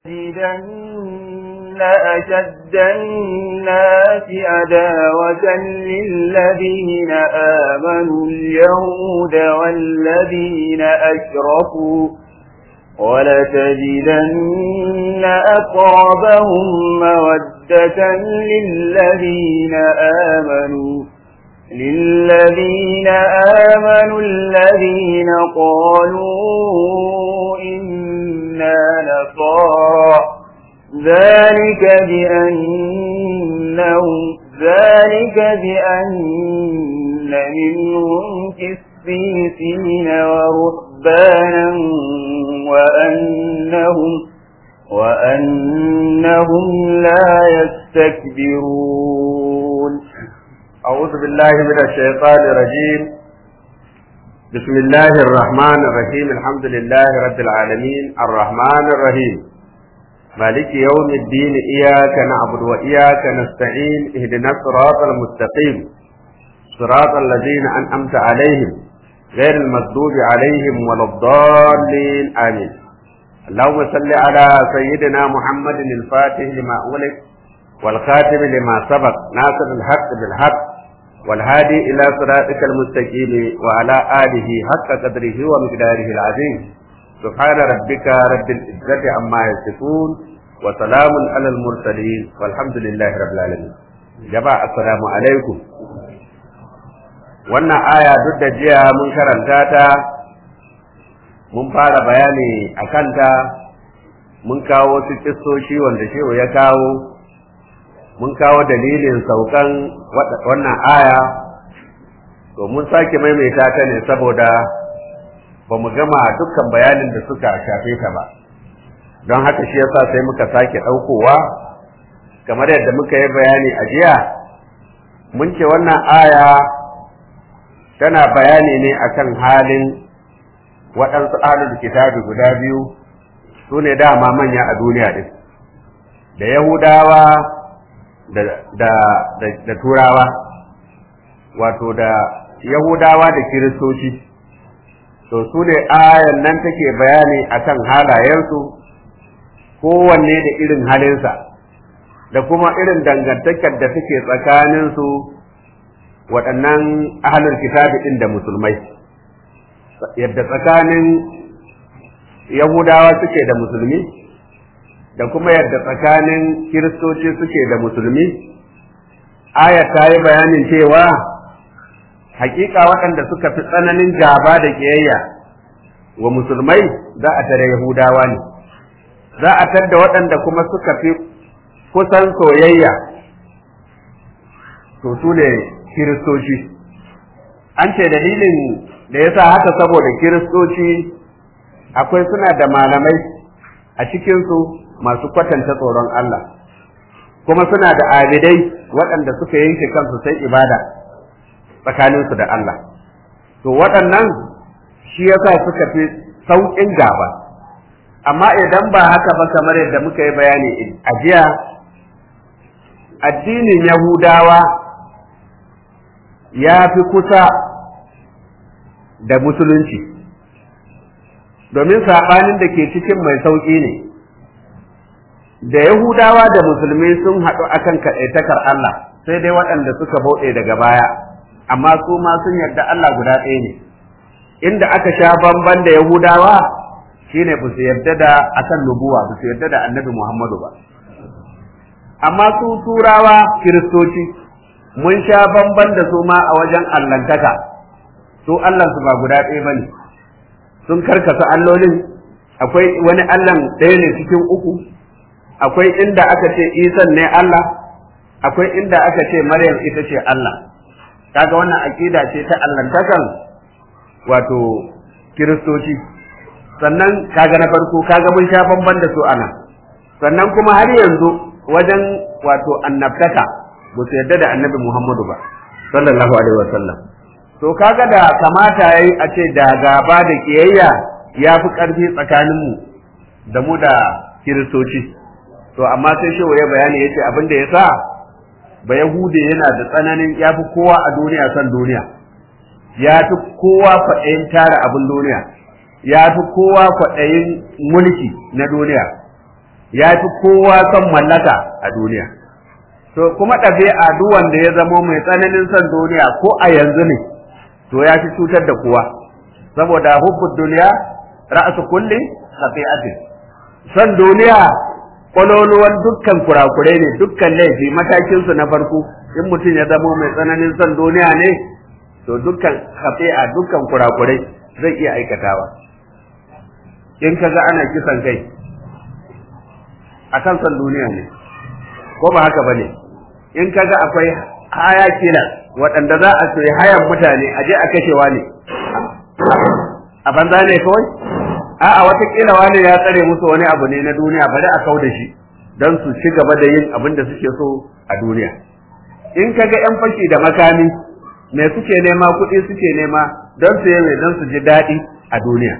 لَتَجِدَنَّ أَشَدَّ النَّاسِ عَدَاوَةً لِّلَّذِينَ آمَنُوا الْيَهُودَ وَالَّذِينَ أَشْرَكُوا وَلَتَجِدَنَّ أَقْرَبَهُم مَّوَدَّةً لِّلَّذِينَ آمَنُوا لِلَّذِينَ آمَنُوا الَّذِينَ قَالُوا إِنَّا نَصَارَىٰ ذَٰلِكَ بِأَنَّهُمْ ذَٰلِكَ بِأَنَّ مِنْهُمْ قِسِّيسِينَ وَرُهْبَانًا وَأَنَّهُمْ وَأَنَّهُمْ لَا يَسْتَكْبِرُونَ أعوذ بالله من الشيطان الرجيم بسم الله الرحمن الرحيم الحمد لله رب العالمين الرحمن الرحيم مالك يوم الدين إياك نعبد وإياك نستعين اهدنا الصراط المستقيم صراط الذين أنعمت عليهم غير المغضوب عليهم ولا الضالين آمين اللهم صل على سيدنا محمد الفاتح لما أغلق والخاتم لما سبق ناصر الحق بالحق والهادي إلى صراطك المستقيم وعلى آله حق قدره ومقداره العظيم سبحان ربك رب العزة عما يصفون وسلام على المرسلين والحمد لله رب العالمين جماعة السلام عليكم wannan aya duk da jiya mun karanta ta mun fara bayani a kanta mun kawo wasu kissoshi wanda shehu ya kawo mun kawo dalilin saukan wannan aya to mun sake maimaita ta ne saboda ba mu gama dukkan bayanin da suka shafe ta ba don haka shi yasa sai muka sake ɗaukowa kamar yadda muka yi bayani a jiya mun ce wannan aya tana bayani ne akan halin waɗansu ahlul kitabi guda biyu su ne dama manya a duniya ɗin da yahudawa da turawa wato da yahudawa da kiristoci to su ne ayan nan take bayani akan halayensu kowanne da irin halinsa da kuma irin dangantakar da take tsakaninsu waɗannan ahalar kitabi ɗin da musulmai yadda tsakanin yahudawa suke da musulmi da kuma yadda tsakanin kiristoci suke da musulmi aya ta yi bayanin cewa hakika waɗanda suka fi tsananin gaba da ƙiyayya wa musulmai za a tare yahudawa ne za a tadda waɗanda kuma suka fi kusan soyayya to su ne kiristoci an ce dalilin da ya sa haka saboda kiristoci akwai suna da malamai a cikinsu masu kwatanta tsoron Allah kuma suna da abidai waɗanda suka yanke kansu sai ibada tsakaninsu da Allah to waɗannan shi yasa suka fi sauƙin gaba amma idan ba haka ba kamar yadda muka yi bayani a jiya addinin yahudawa ya fi kusa da musulunci domin saɓanin da ke cikin mai sauƙi ne da Yahudawa da Musulmi sun haɗu akan kaɗaitakar Allah sai dai waɗanda suka bauɗe daga baya amma su ma sun yarda Allah guda ɗaya ne inda aka sha bamban da Yahudawa shine ba su yarda da akan nubuwa ba su yarda da annabi Muhammadu ba amma su turawa kiristoci mun sha bamban da su ma a wajen allantaka su Allah su ba guda ɗaya bane sun karkasa allolin akwai wani allan ɗaya ne cikin uku akwai inda aka ce isan ne Allah akwai inda aka ce maryam ita ce Allah kaga wannan aƙida ce ta allantakan wato kiristoci sannan kaga na farko kaga mun sha bamban da su ana sannan kuma har yanzu wajen wato annabtaka ba su yarda da annabi Muhammadu ba sallallahu alaihi wasallam to kaga da kamata yayi a ce da gaba da kiyayya ya fi ƙarfi tsakaninmu da mu da kiristoci to amma sai shi ya bayani yace abin da yasa ba yahude yana da tsananin ya fi kowa a duniya san duniya ya fi kowa kwaɗayin tara abin duniya ya fi kowa kwaɗayin mulki na duniya ya fi kowa son mallaka a duniya to kuma ɗabi'a duk wanda ya zamo mai tsananin son duniya ko a yanzu ne to ya fi cutar da kowa saboda hubbud duniya ra'su kulli khati'atin son duniya kwaloluwan dukkan kurakurai ne dukkan laifi matakin su na farko in mutum ya zamo mai tsananin son duniya ne to dukkan khati'a dukkan kurakurai zai iya aikatawa in kaga ana kisan kai akan son duniya ne ko ba haka bane in kaga akwai haya kila waɗanda za a soyi hayan mutane a je a kashewa ne a banza ne kawai a'a watakila wani ya tsare musu wani abu ne na duniya bari a kau da shi don su ci gaba da yin abin da suke so a duniya in kaga yan fashi da makami me suke nema kuɗi suke nema don su yi don su ji daɗi a duniya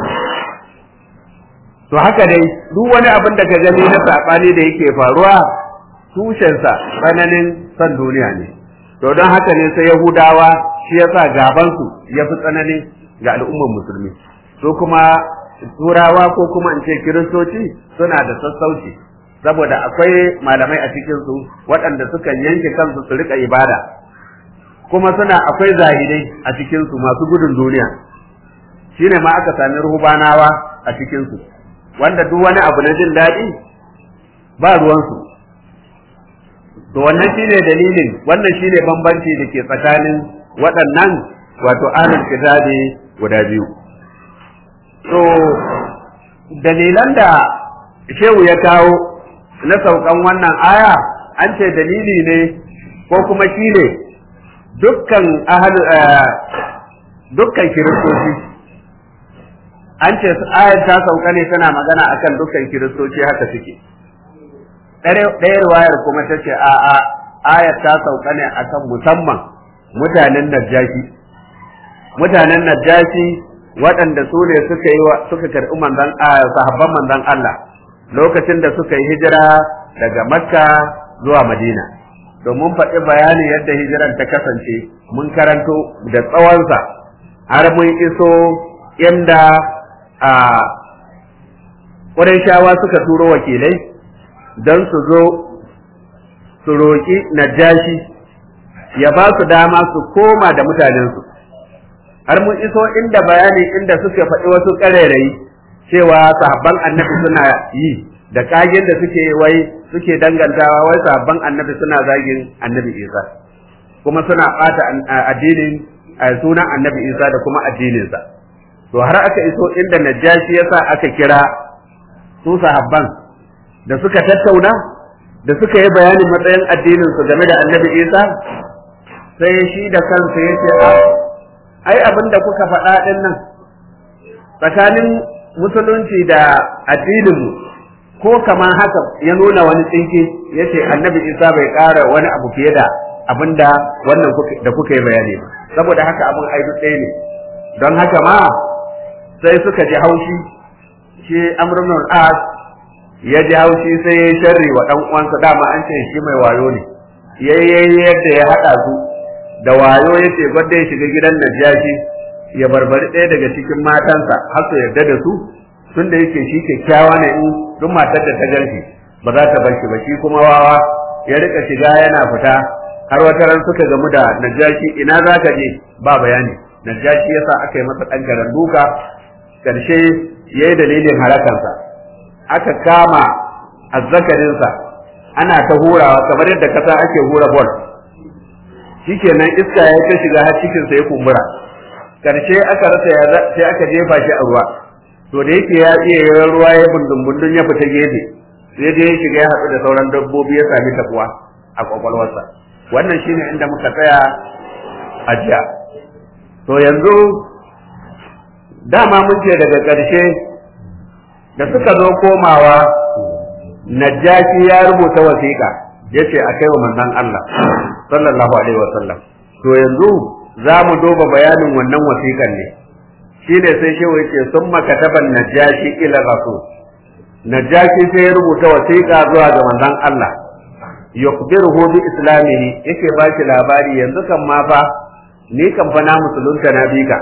to haka dai duk wani abin da ka gani na saɓani da yake faruwa tushensa tsananin son duniya ne to don haka ne sai yahudawa shi yasa gabansu ya fi tsananin ga al'ummar musulmi su kuma turawa ko kuma in ce kiristoci suna da sassauci saboda akwai malamai a cikinsu waɗanda suka yanke kansu su rika ibada kuma suna akwai zahidai a cikinsu masu gudun duniya shine ma aka sami ruhubanawa a cikinsu wanda duk wani abu na jin daɗi ba ruwansu to wannan shine dalilin wannan shine bambanci da ke tsakanin waɗannan wato ahlul kitabi guda biyu to dalilan da shehu ya kawo na saukan wannan aya an ce dalili ne ko kuma shine dukkan ahal dukkan kiristoci an ce ayar ta sauka ne tana magana akan dukkan kiristoci haka suke ɗaya ruwayar kuma ta ce a a ayar ta sauka ne akan musamman mutanen najashi mutanen najashi waɗanda su ne suka yi suka karɓi manzon sahabban manzon Allah lokacin da suka yi hijira daga Makka zuwa Madina domin faɗi bayanin yadda hijiran ta kasance mun karanto da tsawonsa har mun iso inda a shawa suka turo wakilai don su zo su roƙi najashi ya ba su dama su koma da mutanensu har mun iso inda bayani inda suke faɗi wasu ƙarairayi cewa sahabban annabi suna yi da kagen da suke wai suke dangantawa wai sahabban annabi suna zagin annabi isa kuma suna ɓata addinin sunan annabi isa da kuma addininsa to har aka iso inda najashi yasa aka kira su sahabban da suka tattauna da suka yi bayanin matsayin addinin su game da annabi isa sai shi da kansa ya ce a ai abin da kuka faɗa ɗin nan tsakanin musulunci da addinin ko kamar haka ya nuna wani tsinki ya ce annabi isa bai ƙara wani abu fiye da abin da wannan da kuka yi bayani ba saboda haka abin aidu ɗaya ne don haka ma sai suka ji haushi shi amrun as ya ji haushi sai ya sharri wa ɗan uwansa dama an ce shi mai wayo ne yayi yadda ya haɗa su da wayo ya ce gwada ya shiga gidan najashi ya barbari ɗaya daga cikin matansa har su yarda da su tun da yake shi kyakkyawa ne in duk matar da ta ganshi ba za ta bar shi ba shi kuma wawa ya rika shiga yana fita har wata ran suka gamu da najashi ina za ka je ba bayani najashi yasa aka yi masa ɗan garan duka ƙarshe ya yi dalilin halakansa aka kama azzakarinsa ana ta hurawa kamar yadda kasa ake hura bol shikenan iska ya ta shiga har cikinsa ya kumbura karshe aka rasa ya sai aka jefa shi a ruwa to da yake ya iya yawan ruwa ya bundun bundun ya fita gefe sai dai ya shiga ya haɗu da sauran dabbobi ya sami tabuwa a kwakwalwarsa wannan shine inda muka tsaya a jiya to yanzu dama mun ce daga ƙarshe da suka zo komawa najashi ya rubuta wasiƙa yace a kai wa manzon Allah sallallahu alaihi wasallam to yanzu za mu duba bayanin wannan wasiƙan ne shine sai shehu yace sun makataban najashi ila rasul najashi sai ya rubuta wasiƙa zuwa ga manzon Allah yukhbiruhu bi islamihi yake ba shi labari yanzu kan ma fa ni kan fa na musulunta na bika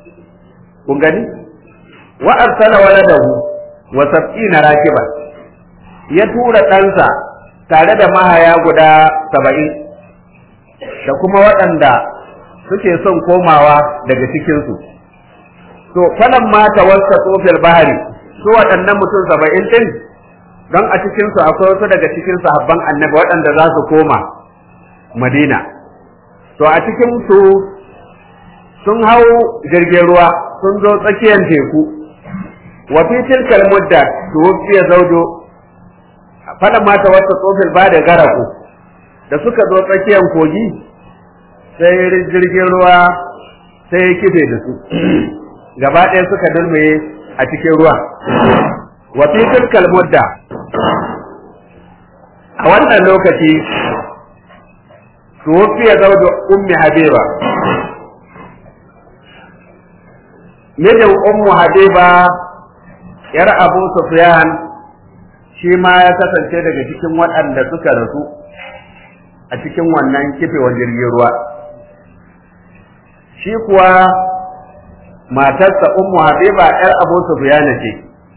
kun gani wa arsala waladahu wa sab'ina rakiban ya tura ɗansa tare da mahaya guda saba'in da kuma waɗanda suke son komawa daga cikinsu to falan mata wasta tsofil bahari su waɗannan mutum saba'in ɗin don a cikinsu akwai wasu daga cikin sahabban annabi waɗanda za su koma madina to a cikinsu sun hau jirgin ruwa sun zo tsakiyar teku wa fi tilkal mudda tuwfiya zawjo fala mata wata tsofil ba da garaku da suka zo tsakiyar kogi sai jirgin ruwa sai ya kife da su gaba ɗaya suka dulmaye a cikin ruwa wa fi tilkal mudda a wannan lokaci tuwfiya zawjo ummi habiba mijin ummu habiba yar abu sufyan shi ma ya kasance daga cikin waɗanda suka rasu a cikin wannan kifewar jirgin ruwa shi kuwa matarsa ummu habiba yar abu sufyan ce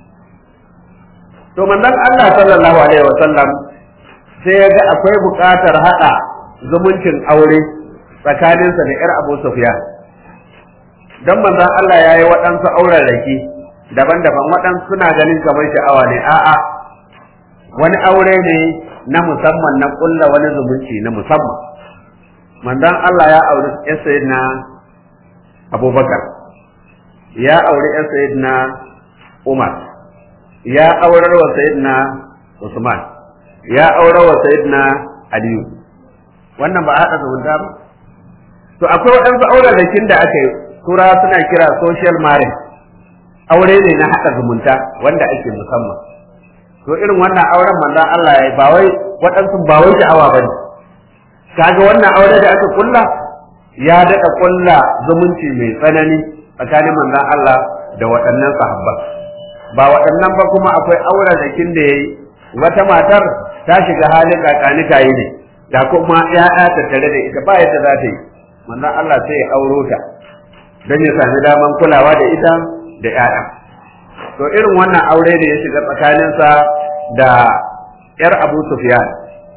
to manzon Allah sallallahu alaihi wasallam sai ya ga akwai buƙatar haɗa zumuncin aure tsakaninsa da yar abu sufyan dan manzon Allah ya yi waɗansu auren rake daban-daban waɗansu suna ganin kamar sha'awa ne a'a wani aure ne na musamman na ƙulla wani zumunci na musamman manzon Allah ya auri ƴan sayyidina Abubakar ya auri ƴan sayyidina Umar ya aurar wa sayyidina Usman ya aurar wa sayyidina Aliyu wannan ba a haɗa zumunta ba to akwai waɗansu auren rakin da aka yi tura suna kira social marriage aure ne na haɗa zumunta wanda ake musamman to irin wannan auren manzon Allah ya ba wai waɗansu ba wai sha'awa bane kaga wannan aure da aka kulla ya daɗa kulla zumunci mai tsanani tsakanin manzon Allah da waɗannan sahabba ba waɗannan ba kuma akwai auren da kin da yayi wata matar ta shiga halin kakanika yi ne da kuma ya'ya ta tare da ita ba yadda za ta yi manzon Allah sai ya auro ta don ya sami daman kulawa da ita da ‘ya'ya. To irin wannan aure da ya shiga tsakaninsa da ‘yar Abu Sufyan.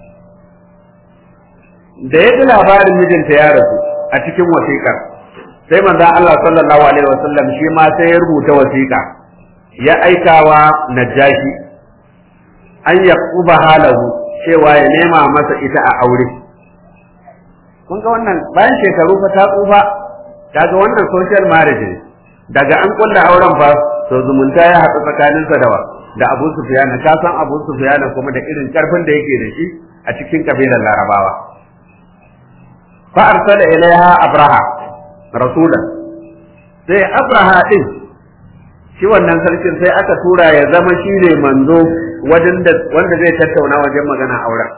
Da ya ji labarin mijinta ya rasu a cikin wasiƙar, sai manzo Allah sallallahu Alaihi wasallam shi ma sai ya rubuta wasiƙa, ya aikawa Najashi, an ya kuba halahu cewa ya nema masa ita a aure. Kun ga wannan bayan shekaru fa ta tsufa kaga wannan social marriage ne daga an kulla auren fa to zumunta ya haɗu tsakaninsa da wa da Abu Sufyan ka san Abu Sufyan kuma da irin karfin da yake da shi a cikin kabilar Larabawa fa arsala ilaiha Abraha rasulan sai Abraha din shi wannan sarkin sai aka tura ya zama shi ne manzo wajen da wanda zai tattauna wajen magana auren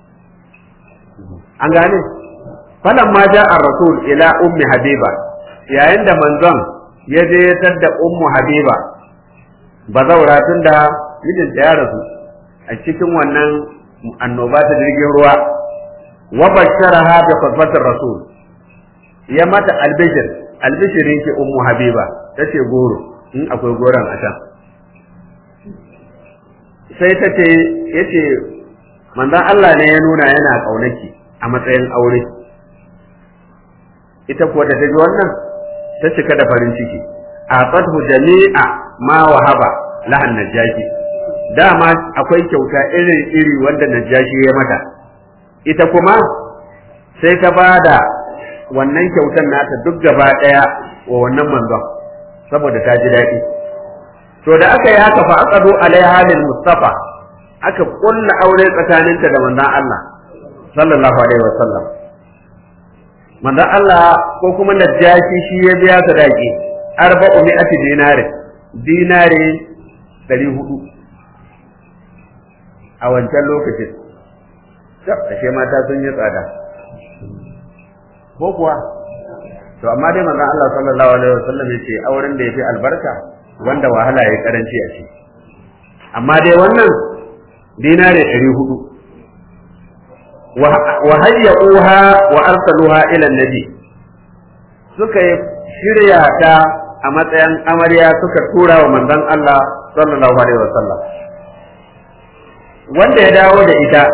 an gane falamma ja'a rasul ila ummi habiba yayin da manzon ya je ya tadda ummu habiba bazaura tun da mijinta ya rasu a cikin wannan annoba ta jirgin ruwa wa basharaha bi khutbatir rasul ya mata albishir albishirin ki ummu habiba tace goro in akwai goron a can sai ta ce yace manzon Allah ne ya nuna yana kaunaki a matsayin aure ita kuwa da ta ji wannan ta cika da farin ciki a fathu jami'a ma wahaba lahan najashi dama akwai kyauta irin iri wanda najashi ya mata ita kuma sai ta bada wannan kyautar nata duk gaba daya wa wannan manzon saboda ta ji daɗi to da aka yi haka fa aqadu alaiha lil mustafa aka kulla aure tsakaninta da manzon Allah sallallahu alaihi wasallam manzon Allah ko kuma najashi shi ya biya sadaki arba'u mi'ati dinari dinari ɗari hudu a wancan lokacin ashe mata sun yi tsada ko kuwa to amma dai manzon Allah sallallahu alaihi wasallam yace auren da yafi albarka wanda wahala ya karanci a shi amma dai wannan dinari ɗari hudu wa hayyuha wa arsaluha ila nabi suka shirya ta a matsayin amarya suka tura wa manzon Allah sallallahu alaihi wasallam wanda ya dawo da ita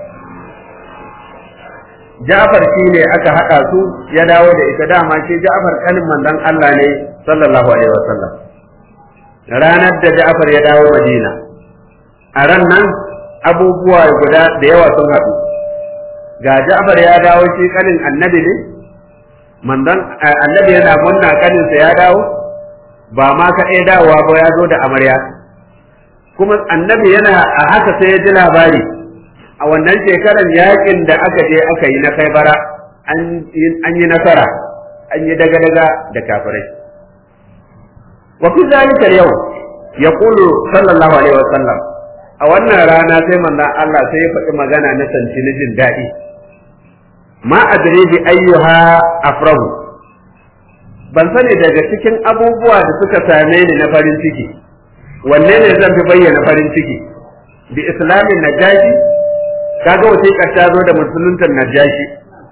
Ja'far shi ne aka haɗa su ya dawo da ita dama shi Ja'far kanin manzon Allah ne sallallahu alaihi wasallam ranar da Ja'far ya dawo Madina a ran nan abubuwa guda da yawa sun haɗu ga Ja'far ya dawo shi kanin annabi ne manzon annabi yana munna kaninsa ya dawo ba ma kaɗai dawowa ba ya zo da amarya kuma annabi yana a haka sai ya ji labari a wannan shekarar yakin da aka je aka yi na kaibara an yi nasara an yi daga-daga da kafirai wa fi zalika yau ya kulu sallallahu alaihi wasallam a wannan rana sai manzon Allah sai ya faɗi magana na sanci na jin daɗi ma adri bi ayyuha afrahu ban sani daga cikin abubuwa da suka same ni na farin ciki wanne ne zan fi bayyana farin ciki bi islamin najashi kaga wasiƙar ta zo da musuluntar najashi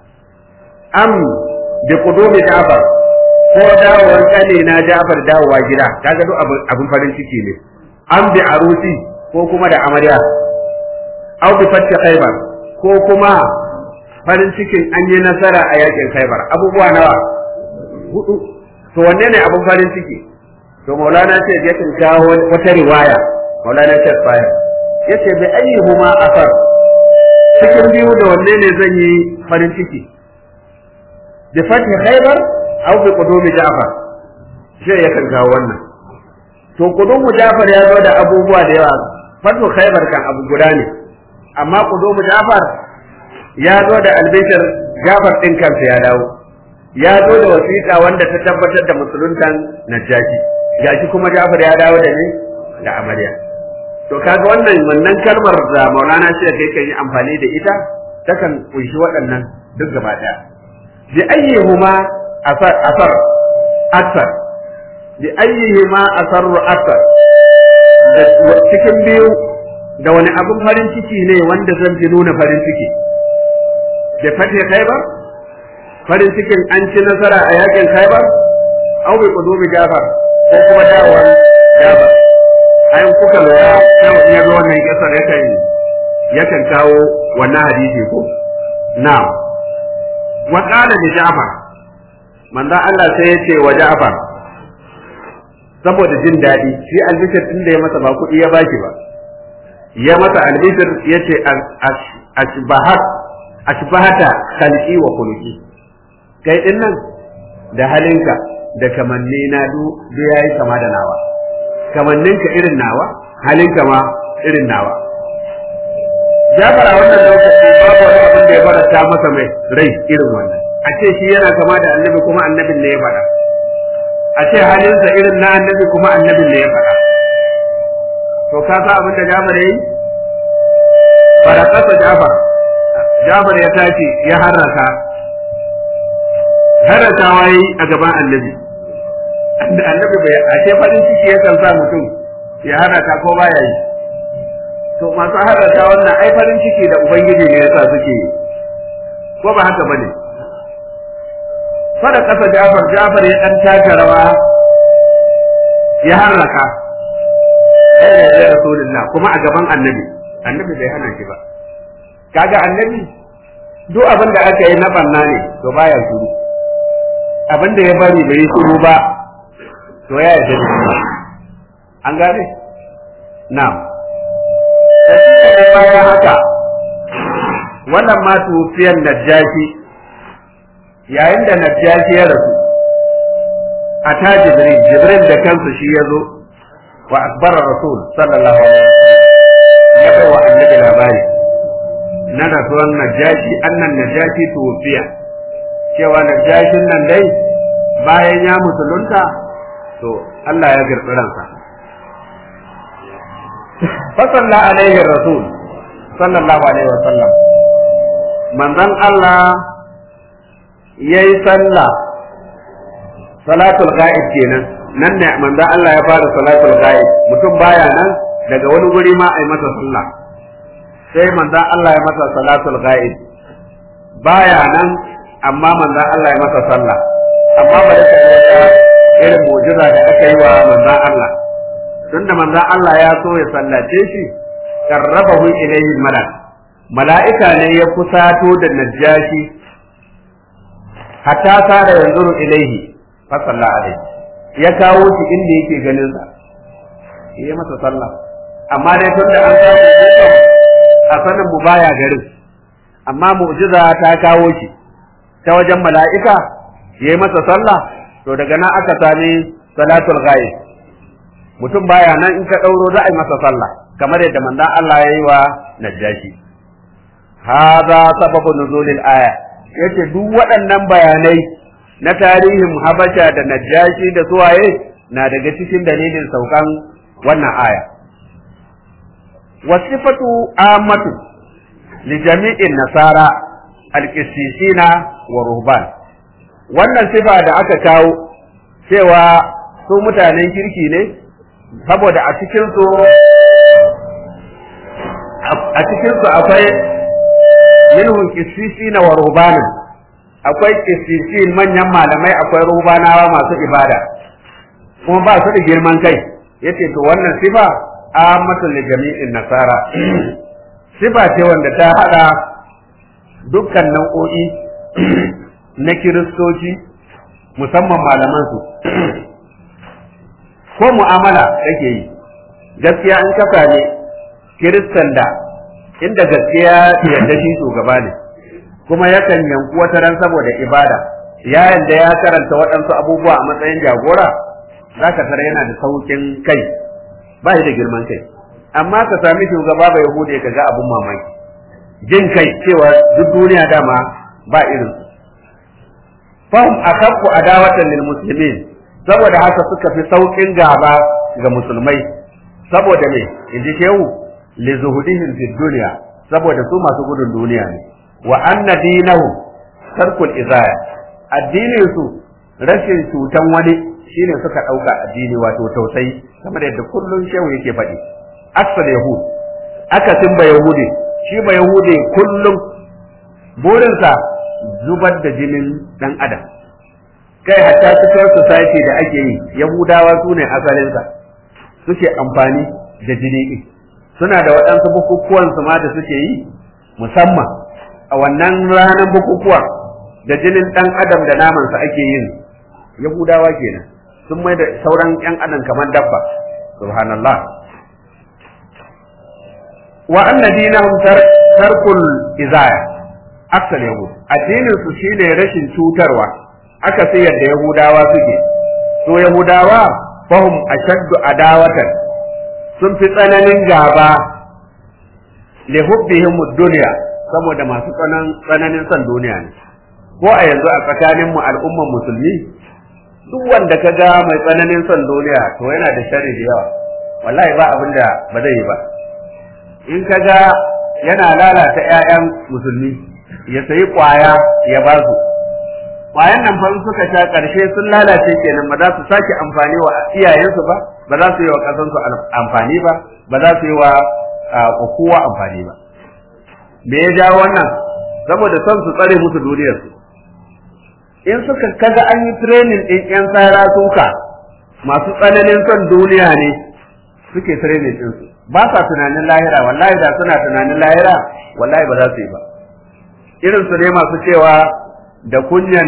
am bi qudumi ja'far ko dawowar kane na ja'far dawowa gida kaga duk abin farin ciki ne am bi arusi ko kuma da amarya aw bi fathi khaybar ko kuma farin cikin an yi nasara a yakin khaybar abubuwa nawa hudu to wanne ne abin farin ciki to maulana ce ya kawo wata riwaya maulana ce fayar yace bi ayyuhuma asar cikin biyu da wanne ne zan yi farin ciki bi fathi khaybar aw bi qudumi ja'far shi ya kan kawo wannan to qudumu ja'far ya zo da abubuwa da yawa fathu khaybar kan abu guda ne amma qudumu ja'far ya zo da albishir ja'far din kansa ya dawo ya zo da wasiƙa wanda ta tabbatar da musuluntan najashi gashi kuma ja'far ya dawo da ne da amarya to kaga wannan wannan kalmar da Maulana shi da kai yi amfani da ita takan kunshi waɗannan duk gaba ɗaya bi ayyihuma asar asar asar bi ayyihima asar asar da cikin biyu da wani abin farin ciki ne wanda zan ji nuna farin ciki da fatih khaybar farin cikin an ci nasara a yakin khaybar au bi qudumi jafar ko kuma dawar jafar ayin kuka lura ya zo wannan kisar yakan yakan kawo wannan hadisi ko na'am wa qala li ja'far manzo Allah sai ya ce wa ja'far saboda jin daɗi shi albishir din da ya masa ba kuɗi ya baki ba ya masa albishir ya ce ashbahat ashbahata khalqi wa khuluqi kai din nan da halinka da kamanni na du yayi kama da nawa kamanninka irin nawa halinka ma irin nawa Jafar a wannan lokaci babu wani abin da ya faranta masa mai rai irin wannan a ce shi yana kama da annabi kuma annabin ne ya faɗa a ce halinsa irin na annabi kuma annabin ne ya faɗa to ka sa abin da Jafar yayi farakasa Jafar Jafar ya tashi ya harraka harrakawa yayi a gaban annabi annabi bai ashe farin ciki yakan sa mutum ya harraka ko baya yi to masu harraka wannan ai farin ciki da ubangiji ne yasa suke yi ko ba haka bane fara kasa Jafar Jafar ya dan taka rawa ya harraka eh ya rasulullah kuma a gaban annabi annabi bai hana shi ba kaga annabi duk abin da aka yi na banna ne to baya shiru abin da ya bari bai yi shiru ba to ya yarda da an gane na'am da bayan haka wannan ma tufiyan najashi yayin da najashi ya rasu a ta jibril jibril da kansa shi ya zo wa akbara rasul sallallahu alaihi wasallam ya bai wa annabi labari na rasuwan najashi annan najashi tufiya cewa najashin nan dai bayan ya musulunta to Allah ya girbi ransa fasalla alaihi rasul sallallahu alaihi wa sallam manzon Allah yayi sallah salatul ghaib kenan nan ne manzon Allah ya fara salatul ghaib mutum baya nan daga wani guri ma ai masa sallah sai manzon Allah ya masa salatul ghaib baya nan amma manzon Allah ya masa sallah amma ba da wata irin mu'jiza da aka yi wa manzon Allah tunda manzon Allah ya so ya sallace shi qarrabahu ilayhi malak mala'ika ne ya kusato da najashi hatta sara yanzuru ilaihi fa salla alaihi ya kawo shi inda yake ganin sa yi masa sallah amma dai tun da an samu dukan a sanin mu baya garin amma mu'jiza ta kawo shi ta wajen mala'ika ya yi masa sallah to daga nan aka sami salatul ghaib mutum baya nan in ka ɗauro za a yi masa sallah kamar yadda manzon Allah ya yi wa najashi hadha sababu nuzulil aya yace duk waɗannan bayanai na tarihin habasha da najashi da suwaye na daga cikin dalilin saukan wannan aya wasifatu amatu li jami'in nasara alqissisina wa ruhban wannan sifa da aka kawo cewa su mutanen kirki ne saboda a cikin su a cikin su akwai minhum qissisina wa ruhbanan akwai qisisin manyan malamai akwai ruhbanawa masu ibada kuma ba su da girman kai yace to wannan sifa ammatul li jami'in nasara sifa ce wanda ta hada dukkan nau'o'i na kiristoci musamman malaman su ko mu'amala kake yi gaskiya in ka ne kiristan da inda gaskiya yadda shi shugaba ne kuma yakan yanku wata ran saboda ibada ya yanda ya karanta waɗansu abubuwa a matsayin jagora za ka tara yana da saukin kai ba shi da girman kai amma ka sami shugaba bai hude ka ga abun mamaki jin kai cewa duk duniya dama ba irin su fahim akaffu adawatan lil muslimin saboda haka suka fi saukin gaba ga musulmai saboda me inji shehu li zuhudihim fi dunya saboda su masu gudun duniya ne wa anna dinahu tarkul izaya addinin su rashin cutan wani shine suka dauka addini wato tausayi kamar yadda kullun shehu yake faɗi aksal yahud akasin ba yahudi shi ba yahudi kullum burinsa zubar da jinin dan adam kai hatta cikin society da ake yi yahudawa su ne asalinsa suke amfani da jini ɗin suna da waɗansu bukukuwan su ma da suke yi musamman a wannan ranar bukukuwa da jinin ɗan adam da namansa ake yin yahudawa kenan sun mai da sauran ‘yan adam kamar dabba subhanallah wa anna dinahum tarkul izaya aksal yahud addinin su shine rashin cutarwa aka sai yadda yahudawa suke to yahudawa fahum ashaddu adawatan sun fi tsananin gaba li hubbihim dunya saboda masu tsananin son duniya ne ko a yanzu a tsakanin mu al'umman musulmi duk wanda ka ga mai tsananin son duniya to yana da sharri da yawa wallahi ba abin da ba zai yi ba in ka ga yana lalata 'ya'yan musulmi ya sayi kwaya ya ba su kwayan nan fa suka sha karshe sun lalace kenan ba za su sake amfani wa iyayensu ba ba za su yi wa kasansu amfani ba ba za su yi wa kowa amfani ba me ya jawo wannan saboda son su tsare musu duniyarsu in suka kaga an yi training din yan tsara suka masu tsananin son duniya ne suke training din su ba sa tunanin lahira wallahi da suna tunanin lahira wallahi ba za su yi ba irin su ne masu cewa da kunyan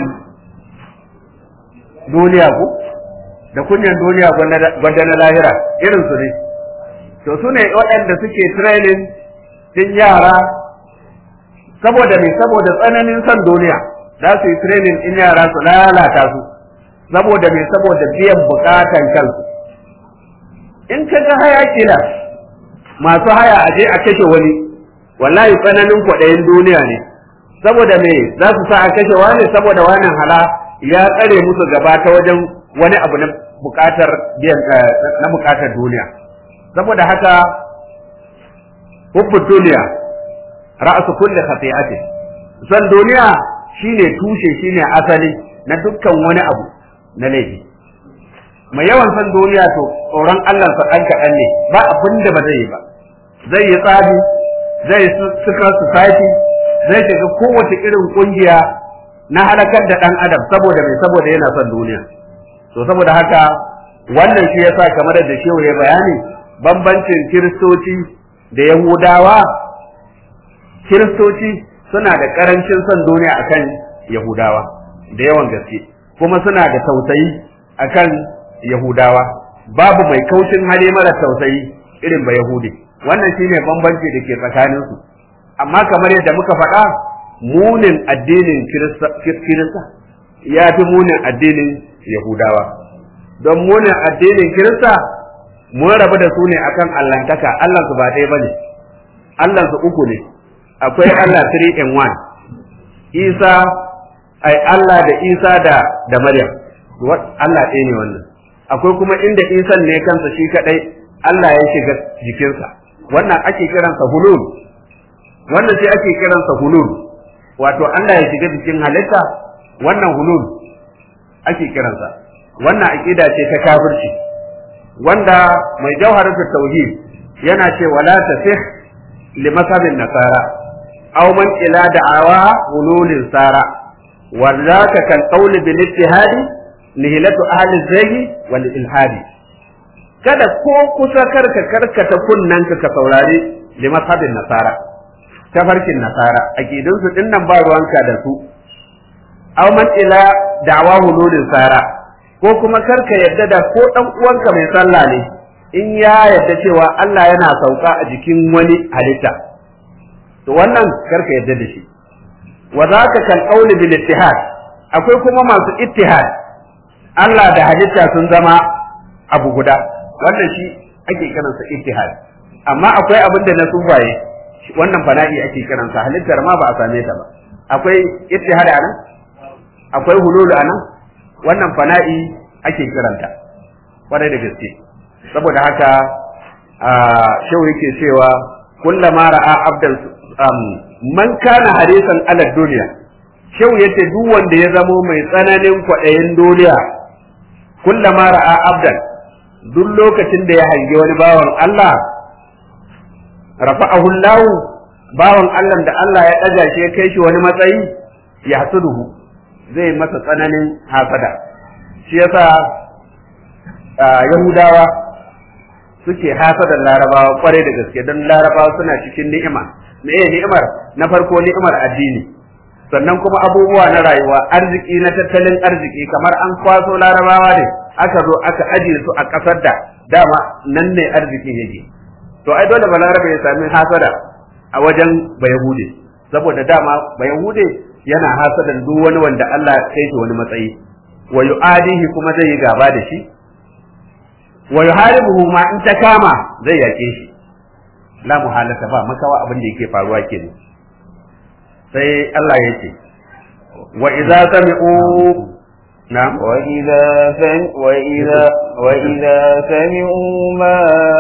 duniya ku da kunyan duniya gwanda na lahira irin su ne to su ne waɗanda suke training din yara saboda me saboda tsananin son duniya za su yi training din yara su lalata su saboda me saboda biyan bukatan kansu in ka ga haya kila masu haya aje a kashe wani wallahi tsananin kwaɗayin duniya ne saboda me za su sa a kashe wani saboda wannan hala ya tsare musu gaba ta wajen wani abu na bukatar biyan na bukatar duniya saboda haka hubbu duniya ra'su kulli khati'atin san duniya shine tushe shine asali na dukkan wani abu na laifi mai yawan san duniya to tsoron Allah sa dan kaɗan ne ba abin da ba zai yi ba zai yi tsabi zai suka society zai shiga kowace irin kungiya na halakar da dan adam saboda mai saboda yana son duniya to saboda haka wannan shi yasa kamar da shehu ya bayani bambancin kiristoci da yahudawa kiristoci suna da karancin son duniya akan yahudawa da yawan gaske kuma suna da tausayi akan yahudawa babu mai kaushin hali mara tausayi irin ba yahudi wannan shine bambanci da ke tsakaninsu amma kamar yadda muka faɗa munin addinin kirista ya fi munin addinin yahudawa don munin addinin kirista mun rabu da su ne akan allantaka allansu ba ɗaya ba ne allansu uku ne akwai allah 3 in 1 isa ai allah da isa da da maryam allah ɗaya ne wannan akwai kuma inda isan ne kansa shi kaɗai allah ya shiga jikinsa wannan ake kiransa hulul wannan sai ake kiransa hulul wato Allah ya shiga cikin halitta wannan hulul ake kiransa wannan aqida ce ta kafirci wanda mai jawharatu tauhid yana ce wala tasih li masabin nasara aw man ila da'awa hululin sara wallaka kal qawl bil ittihadi nihilatu ahli zayyi wal ilhadi kada ko kusa karka karkata kunnanka ka saurari li masabin nasara tafarkin nasara aqidun su dinnan ba ruwanka da su aw man ila da'wa hululin sara ko kuma karka yadda da ko dan uwanka mai sallah ne in ya yadda cewa Allah yana sauka a jikin wani halitta to wannan karka yadda da shi wa zaka kal qawl bil ittihad akwai kuma masu ittihad Allah da halitta sun zama abu guda wannan shi ake kiransa ittihad amma akwai abin da na sufaye wannan fana'i ake kiransa halittar ma ba a same ta ba akwai ittihad anan akwai hulul anan wannan fana'i ake kiranta kwarai da gaske saboda haka a shau yake cewa kullama ra'a abdan man kana harisan ala duniya shau yace duk wanda ya zamo mai tsananin kwaɗayin duniya kullama ra'a abdan duk lokacin da ya hangi wani bawan Allah rafa'ahu Allah bawan Allah da Allah ya ɗaga shi ya kai shi wani matsayi ya hasuduhu zai masa tsananin hasada shi yasa Yahudawa suke hasadar larabawa kwarai da gaske don larabawa suna cikin ni'ima me ni'imar na farko ni'imar addini sannan kuma abubuwa na rayuwa arziki na tattalin arziki kamar an kwaso larabawa ne aka zo aka ajiye su a ƙasar da dama nan ne arziki yake to ai dole balarabe ya sami hasada a wajen bayahude saboda dama bayahude yana hasadan duk wani wanda Allah ya kai shi wani matsayi wa yu'adihi kuma zai yi gaba da shi wa yuharibuhu ma in ta kama zai yake shi la muhalata ba makawa abin da yake faruwa kenan sai Allah ya ce wa idza sami'u نعم وإذا سم وإذا وإذا سمعوا ما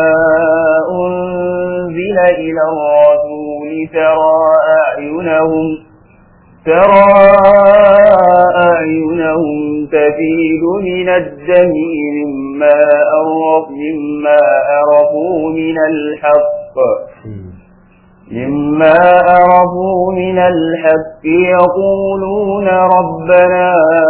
أنزل إلى الرسول ترى أعينهم ترى أعينهم تفيد من الدم مما أرف مما أرفوا من الحق مما أرفوا من الحق يقولون ربنا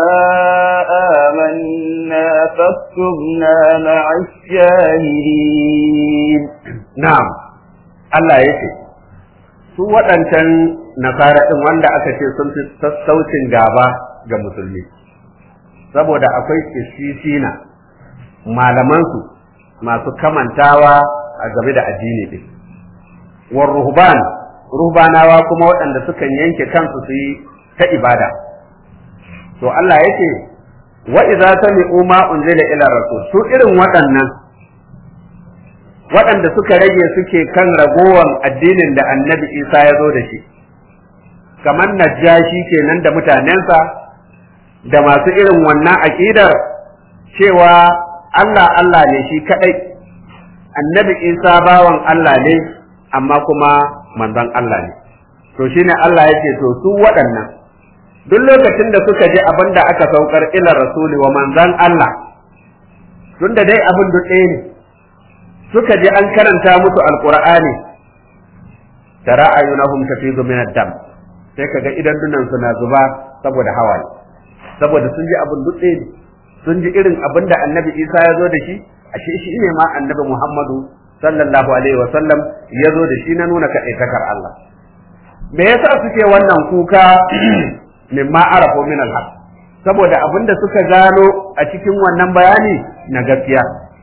آمنا فاكتبنا مع الشاهدين نعم الله يكي su waɗancan nasara ɗin wanda aka ce sun fi sassaucin gaba ga musulmi saboda akwai kishisina malamansu masu kamantawa a game da addini ɗin war ruhban ruhbanawa kuma waɗanda sukan yanke kansu su yi ta ibada to Allah yake wa idza sami'u ma unzila ila rasul su irin waɗannan waɗanda suka rage suke kan ragowan addinin da annabi Isa ya zo da shi kamar najashi kenan da mutanensa da masu irin wannan aƙidar cewa Allah Allah ne shi kaɗai annabi Isa bawan Allah ne amma kuma manzon Allah ne to shine Allah yake to su waɗannan duk lokacin da suka je abin da aka saukar ila rasuli wa manzon Allah tunda dai abin duk ɗaya ne suka je an karanta musu alqur'ani tara ayunahum tafizu min ad-dam sai kaga idan dunan suna zuba saboda hawaye saboda sun ji abin duk ɗaya ne sun ji irin abin da annabi Isa ya zo da shi ashe shi ne ma annabi Muhammadu sallallahu alaihi wa sallam ya zo da shi na nuna kaɗaitakar Allah me yasa suke wannan kuka mimma arafu min al-haq saboda abinda suka gano a cikin wannan bayani na gaskiya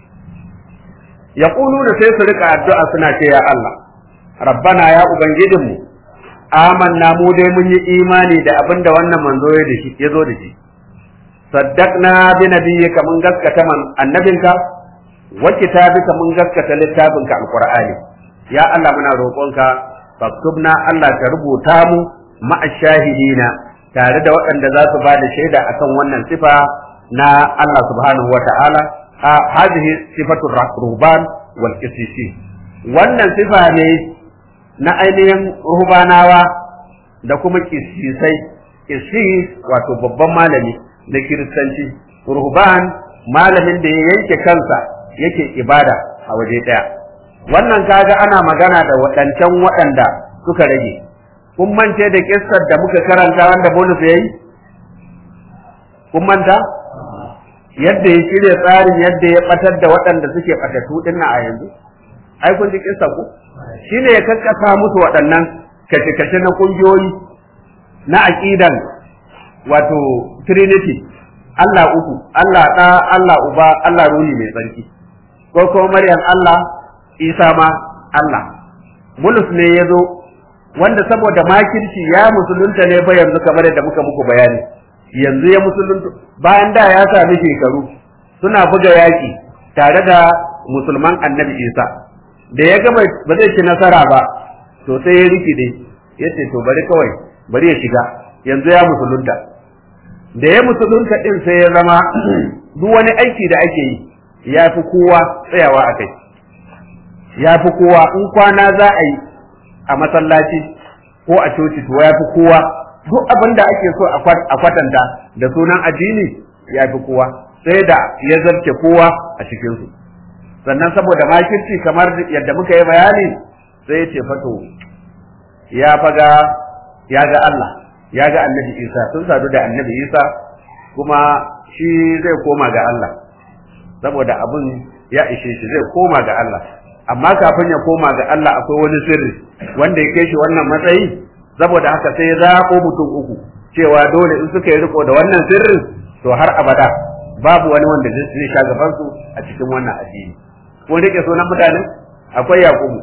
yaquluna sai su rika addu'a suna ce ya Allah rabbana ya ubangijinmu amanna mu dai mun yi imani da abinda wannan manzo ya da shi ya zo da shi saddaqna bi nabiyyika mun gaskata man annabinka wa kitabika mun gaskata littafinka alqur'ani ya Allah muna roƙonka faktubna Allah ka rubuta mu ma'a shahidina tare da waɗanda za su ba da shaida akan wannan sifa na Allah subhanahu wa ta'ala a hadhihi sifatu ruhban wal qisisi wannan sifa ne na ainihin ruhbanawa da kuma kisisai kisis wato babban malami na kiristanci ruhban malamin da ya yanke kansa yake ibada a waje ɗaya wannan kaga ana magana da waɗancan waɗanda suka rage kun mance da kissar da muka karanta wanda bonus ya yi kun manta yadda ya shirya tsarin yadda ya batar da waɗanda suke ɓatattu ɗin a yanzu ai kun ji kissa ku shine ya kakkasa musu waɗannan kashe-kashe na ƙungiyoyi na aƙidan wato trinity Allah uku Allah ɗa Allah uba Allah ruli mai tsarki ko kuma Maryam Allah Isa ma Allah Bulus ne ya zo wanda saboda makirci ya musulunta ne ba yanzu kamar yadda muka muku bayani yanzu ya musulunta bayan da ya sami shekaru suna buga yaƙi tare da musulman annabi Isa da ya gama ba zai ci nasara ba to sai ya rikide ya ce to bari kawai bari ya shiga yanzu ya musulunta da ya musulunta din sai ya zama duk wani aiki da ake yi ya fi kowa tsayawa a kai ya fi kowa in kwana za a yi a masallaci ko a coci to ya fi kowa duk abin da ake so a kwatanta da sunan addini ya fi kowa sai da ya zarce kowa a cikinsu sannan saboda makirci kamar yadda muka yi bayani sai ya ce fato ya faga ya ga Allah ya ga annabi Isa sun sadu da annabi Isa kuma shi zai koma ga Allah saboda abin ya ishe shi zai koma ga Allah amma kafin ya koma ga Allah akwai wani sirri wanda ya kai shi wannan matsayi saboda haka sai ya zaɓo mutum uku cewa dole in suka yi riko da wannan sirrin to har abada babu wani wanda zai sha gaban su a cikin wannan addini ko rike sunan mutane akwai yaqubu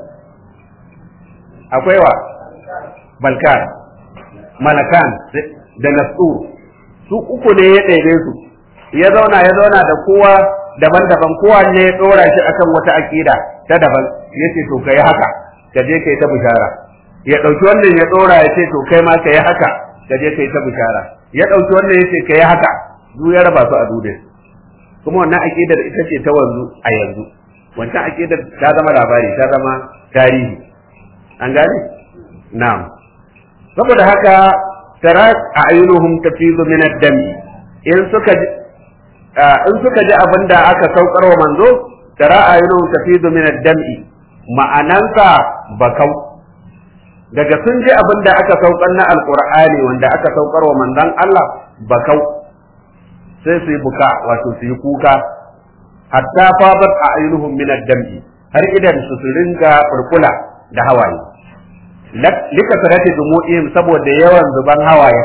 akwai wa balkan malakan da nasur su uku ne ya ɗebe su ya zauna ya zauna da kowa daban-daban kowa ne ya ɗora shi akan wata aƙida ta daban ya ce to kai haka ka je kai ta bishara ya ɗauki wannan ya ɗora ya ce to kai ma ka yi haka ka je kai ta bishara ya ɗauki wannan ya ce ka yi haka du ya raba su a dudin kuma wannan aƙidar ita ce ta wanzu a yanzu wancan aƙidar ta zama labari ta zama tarihi an gane na'am saboda haka tara a ayyunuhum tafizu min ad-dami in suka in suka ji abin da aka saukar wa manzo tara a ayyunuhum tafizu min ad-dami ma'anansa bakau daga sun ji abin da aka saukar na alqur'ani wanda aka saukar wa manzon Allah bakau sai su yi buka wato su yi kuka hatta fadat a ayyunuhum min ad-dami har idan su su ringa furfula da hawaye lika sarati dumu'ihim saboda yawan zuban hawaye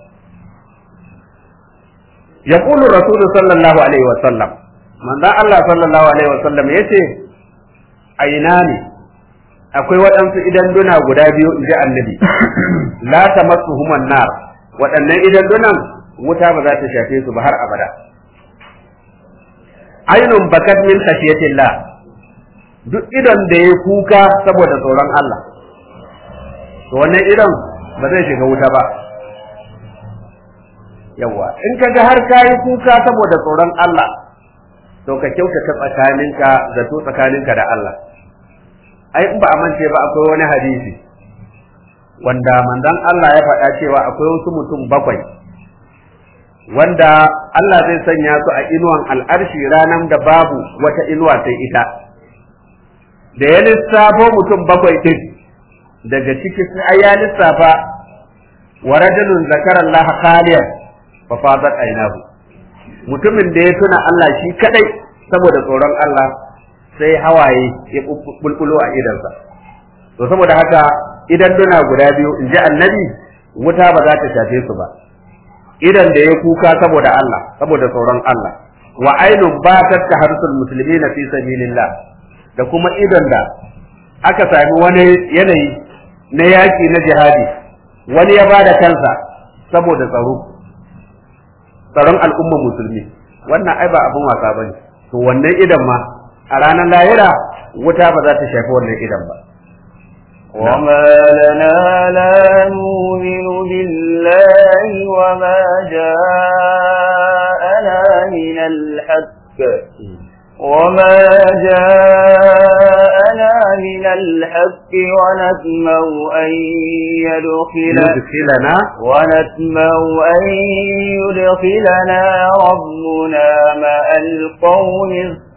yaqulu rasul sallallahu alaihi wa sallam manzon Allah sallallahu alaihi wa sallam yace aina ne akwai waɗansu idan duna guda biyu inji annabi la tamassuhum nar waɗannan idan dunan wuta ba za ta shafe su ba har abada ainun bakat min khashiyatillah duk idan da ya kuka saboda tsoron Allah to wannan idan ba zai shiga wuta ba yawa in ka ga har kayi kuka saboda tsoron Allah to ka kyautata tsakaninka zato tsakaninka da Allah ai in ba a mance ba akwai wani hadisi wanda manzon Allah ya faɗa cewa akwai wasu mutum bakwai wanda Allah zai sanya su a inuwan al'arshi ranar da babu wata inuwa sai ita da ya lissafo mutum bakwai ɗin daga ciki sai ya lissafa wa rajulun zakara Allah khaliyan fa fadat aynahu mutumin da ya tuna Allah shi kadai saboda tsoron Allah sai hawaye ya bulbulo a idansa to saboda haka idan duna guda biyu in ji annabi wuta ba za ta shafe su ba idan da ya kuka saboda Allah saboda tsoron Allah wa ainun ba ta harsul muslimina fi sabilillah da kuma idan da aka sami wani yanayi na yaki na jihadi wani ya bada kansa saboda tsaro tsaron al'ummar musulmi wannan ai ba abin wasa bane to wannan idan ma a ranar lahira wuta ba za ta shafi wannan idan ba وما لنا لا نؤمن بالله وما جاءنا من الحق وما جاءنا من الحق ونتمع أن يدخل يدخلنا ونتمع أن يدخلنا ربنا مع القوم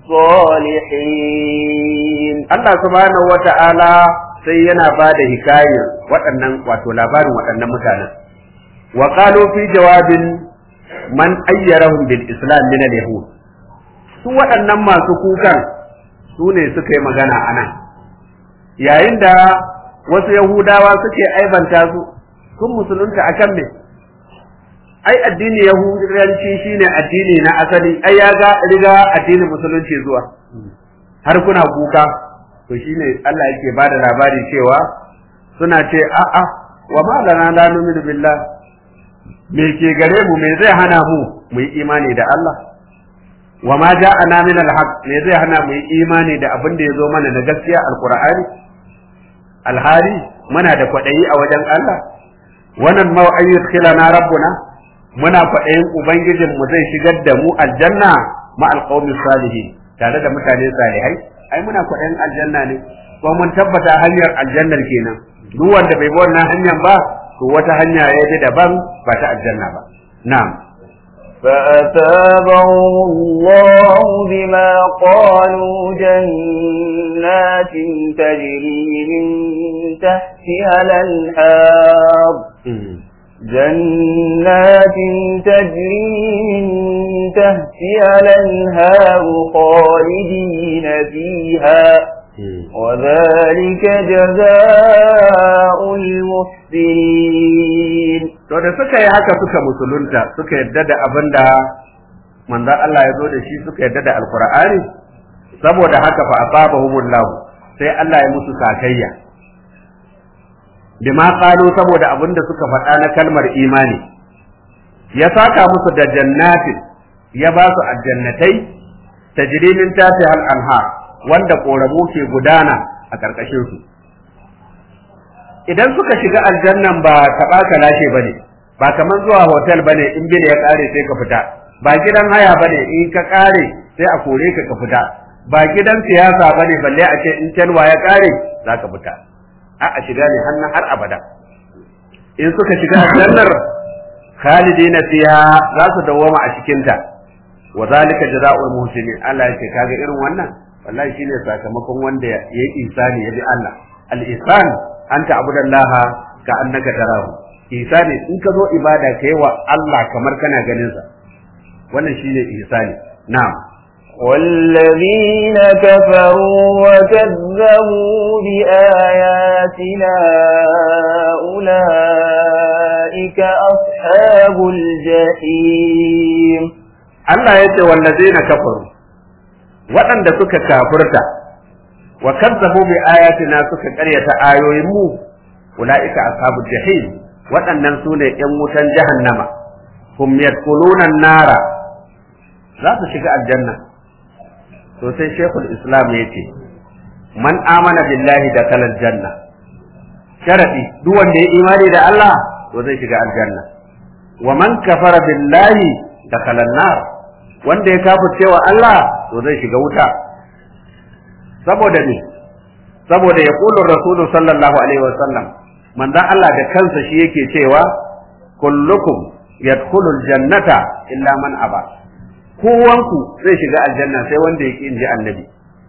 الصالحين Allah subhanahu wata'ala sai yana ba da hikayar waɗannan wato labarin waɗannan mutanen wa qalu fi jawabin man ayyarahum bil islam min al yahud su waɗannan masu kukan su ne suka yi magana a nan yayin da wasu yahudawa suke aibanta su sun musulunta akan me ai addini yahudanci shine addini na asali ai ya ga riga addinin musulunci zuwa har kuna kuka to shine Allah yake bada labari cewa suna ce a'a wa ma lana la nu'minu billah me ke gare mu me zai hana mu mu yi imani da Allah wa ma ja'ana min al-haq me zai hana mu yi imani da abin da ya zo mana na gaskiya alqur'ani alhari muna da kwaɗayi a wajen Allah wannan ma ayyudkhilana rabbuna muna kwaɗayin ubangijin mu zai shigar da mu aljanna ma alqawmi salihin tare da mutane salihai ai muna kwaɗayin aljanna ne kuma mun tabbata hanyar aljannar kenan duk wanda bai bi wannan hanyar ba to wata hanya ya ji daban ba ta aljanna ba na'am فأثابهم الله بما قالوا جنات تجري من تحتها الأنهار جنات تجري من تحتها الأنهار خالدين فيها وذلك جزاء المحسنين to da suka yi haka suka musulunta suka yadda da abin da manzon Allah ya zo da shi suka yadda da alkur'ani saboda haka fa asabahumullahu sai Allah ya musu sakayya bima qalu saboda abin da suka faɗa na kalmar imani ya saka musu da jannatin ya ba su aljannatai tajri min tahtiha al-anhar wanda koramu ke gudana a karkashin su idan suka shiga aljannan ba taɓa ka lashe ba ne ba kamar zuwa hotel ba ne in bil ya ƙare sai ka fita ba gidan haya ba ne in ka ƙare sai a kore ka ka fita ba gidan siyasa ba ne balle a ce in telwa ya ƙare za ka fita a a shiga ne har har abada in suka shiga aljannar khalidina fiha za su dawwama a cikinta wa zalika jazaa'ul muhsinin Allah ya ce kaga irin wannan wallahi shine sakamakon wanda ya yi insani ya bi Allah al-ihsan an ta'budallaha ka annaka tarahu ihsani in ka zo ibada kai wa Allah kamar kana ganin sa wannan shine ihsani na'am والذين كفروا وكذبوا بآياتنا أولئك أصحاب الجحيم Allah ya ce wallazina kafaru waɗanda suka kafurta wa kazzabu bi ayatina suka ƙaryata ayoyin mu ulaika ashabul jahim waɗannan su ne ƴan wutan jahannama hum yadkhuluna nara za su shiga aljanna to sai shekul islam ya ce man amana billahi da kalal janna sharadi duk wanda ya imani da Allah to zai shiga aljanna wa man kafara billahi da kalal nar wanda ya kafirce wa Allah to zai shiga wuta saboda ne saboda ya kullu rasulu sallallahu alaihi wasallam manzon Allah da kansa shi yake cewa kullukum yadkhulul jannata illa man aba kowanku zai shiga aljanna sai wanda ya inji annabi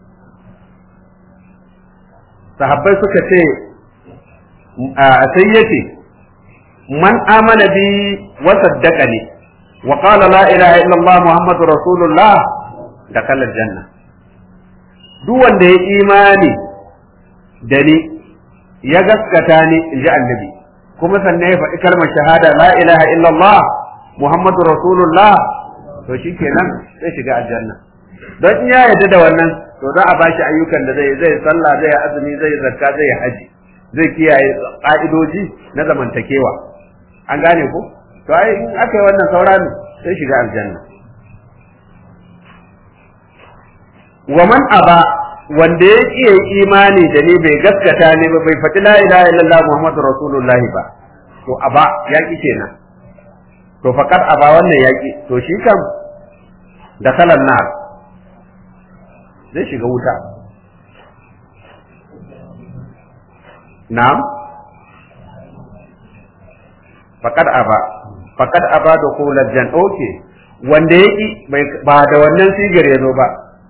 sahabbai suka ce sai yace man amana bi wa saddaqani wa qala la ilaha illa allah muhammadur rasulullah dakhala aljanna duk wanda ya imani da ni ya gaskata ni in ji annabi kuma sannan ya faɗi kalmar shahada la ilaha illallah muhammadu rasulullah to shikenan zai shiga aljanna don in ya yarda da wannan to za a bashi ayyukan da zai zai sallah zai azumi zai zakka zai haji zai kiyaye ka'idoji na zamantakewa an gane ko to ai in aka yi wannan sauran sai shiga aljanna wa man aba wanda ya iya imani da ni bai gaskata ne ba bai faɗi la ilaha illallah muhammadu rasulullahi ba to aba ya ki kenan to faqat aba wannan ya ki to shi kam da kalan nar zai shiga wuta na'am faqad aba faqad aba da kulal jan okay wanda yaki ba da wannan sigar ya zo ba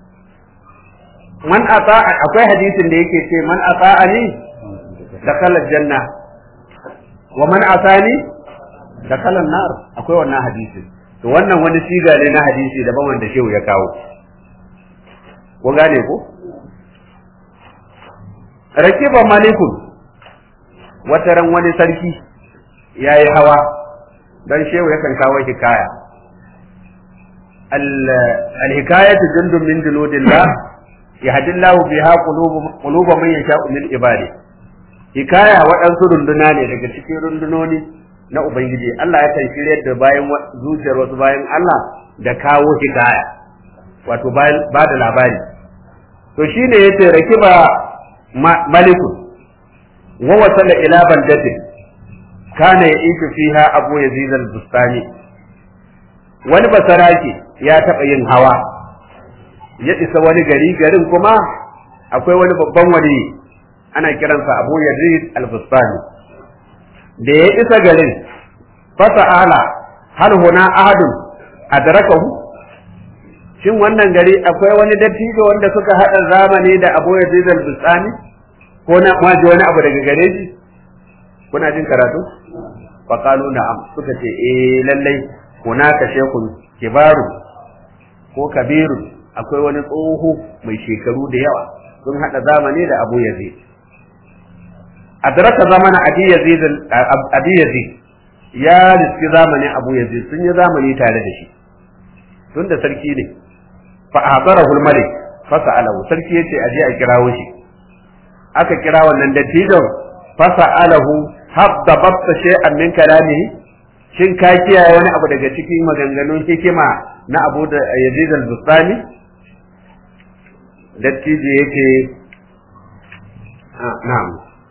man ata akwai hadisin da yake ce man ata'ani dakhala janna wa man asani dakhala nar akwai wannan hadisin to wannan wani siga ne na hadisi daban wanda shehu ya kawo ko gane ko rakiba malikun wataran wani sarki yayi hawa dan shehu yakan kawo hikaya al-hikayatu jundun min juludillah yahdi Allah biha quluba man yasha'u min ibadi hikaya waɗansu runduna ne daga cikin rundunoni na ubangiji Allah yakan shirya da bayan zuciyar wasu bayan Allah da kawo hikaya wato bayan ba da labari to shine yace rakiba maliku wa wasala ila baldatin kana yaitu fiha abu yazid al-bustani wani basaraki ya taɓa yin hawa ya isa wani gari garin kuma akwai wani babban wali ana kiransa Abu Yazid al-Bustani da ya isa garin fasa'ala hal huna ahadun adrakahu shin wannan gari akwai wani dattijo wanda suka hada zamani da Abu Yazid al-Bustani ko na maji wani abu daga gare shi kuna jin karatu fa qalu na'am suka ce eh lallai hunaka shekun kibaru ko kabiru akwai wani tsoho mai shekaru da yawa sun hada zamani da Abu Yazid adraka zamana Abi Yazid Abi Yazid ya riski zamani Abu Yazid sun yi zamani tare da shi tun da sarki ne fa hadarahu al-malik fa sa'alahu sarki yace aje a kirawo shi aka kira wannan dattijon fa sa'alahu habda babta shay'an min kalamihi shin ka kiyaye wani abu daga cikin maganganun hikima na Abu da Yazid al-Bustani dattijo yake na'am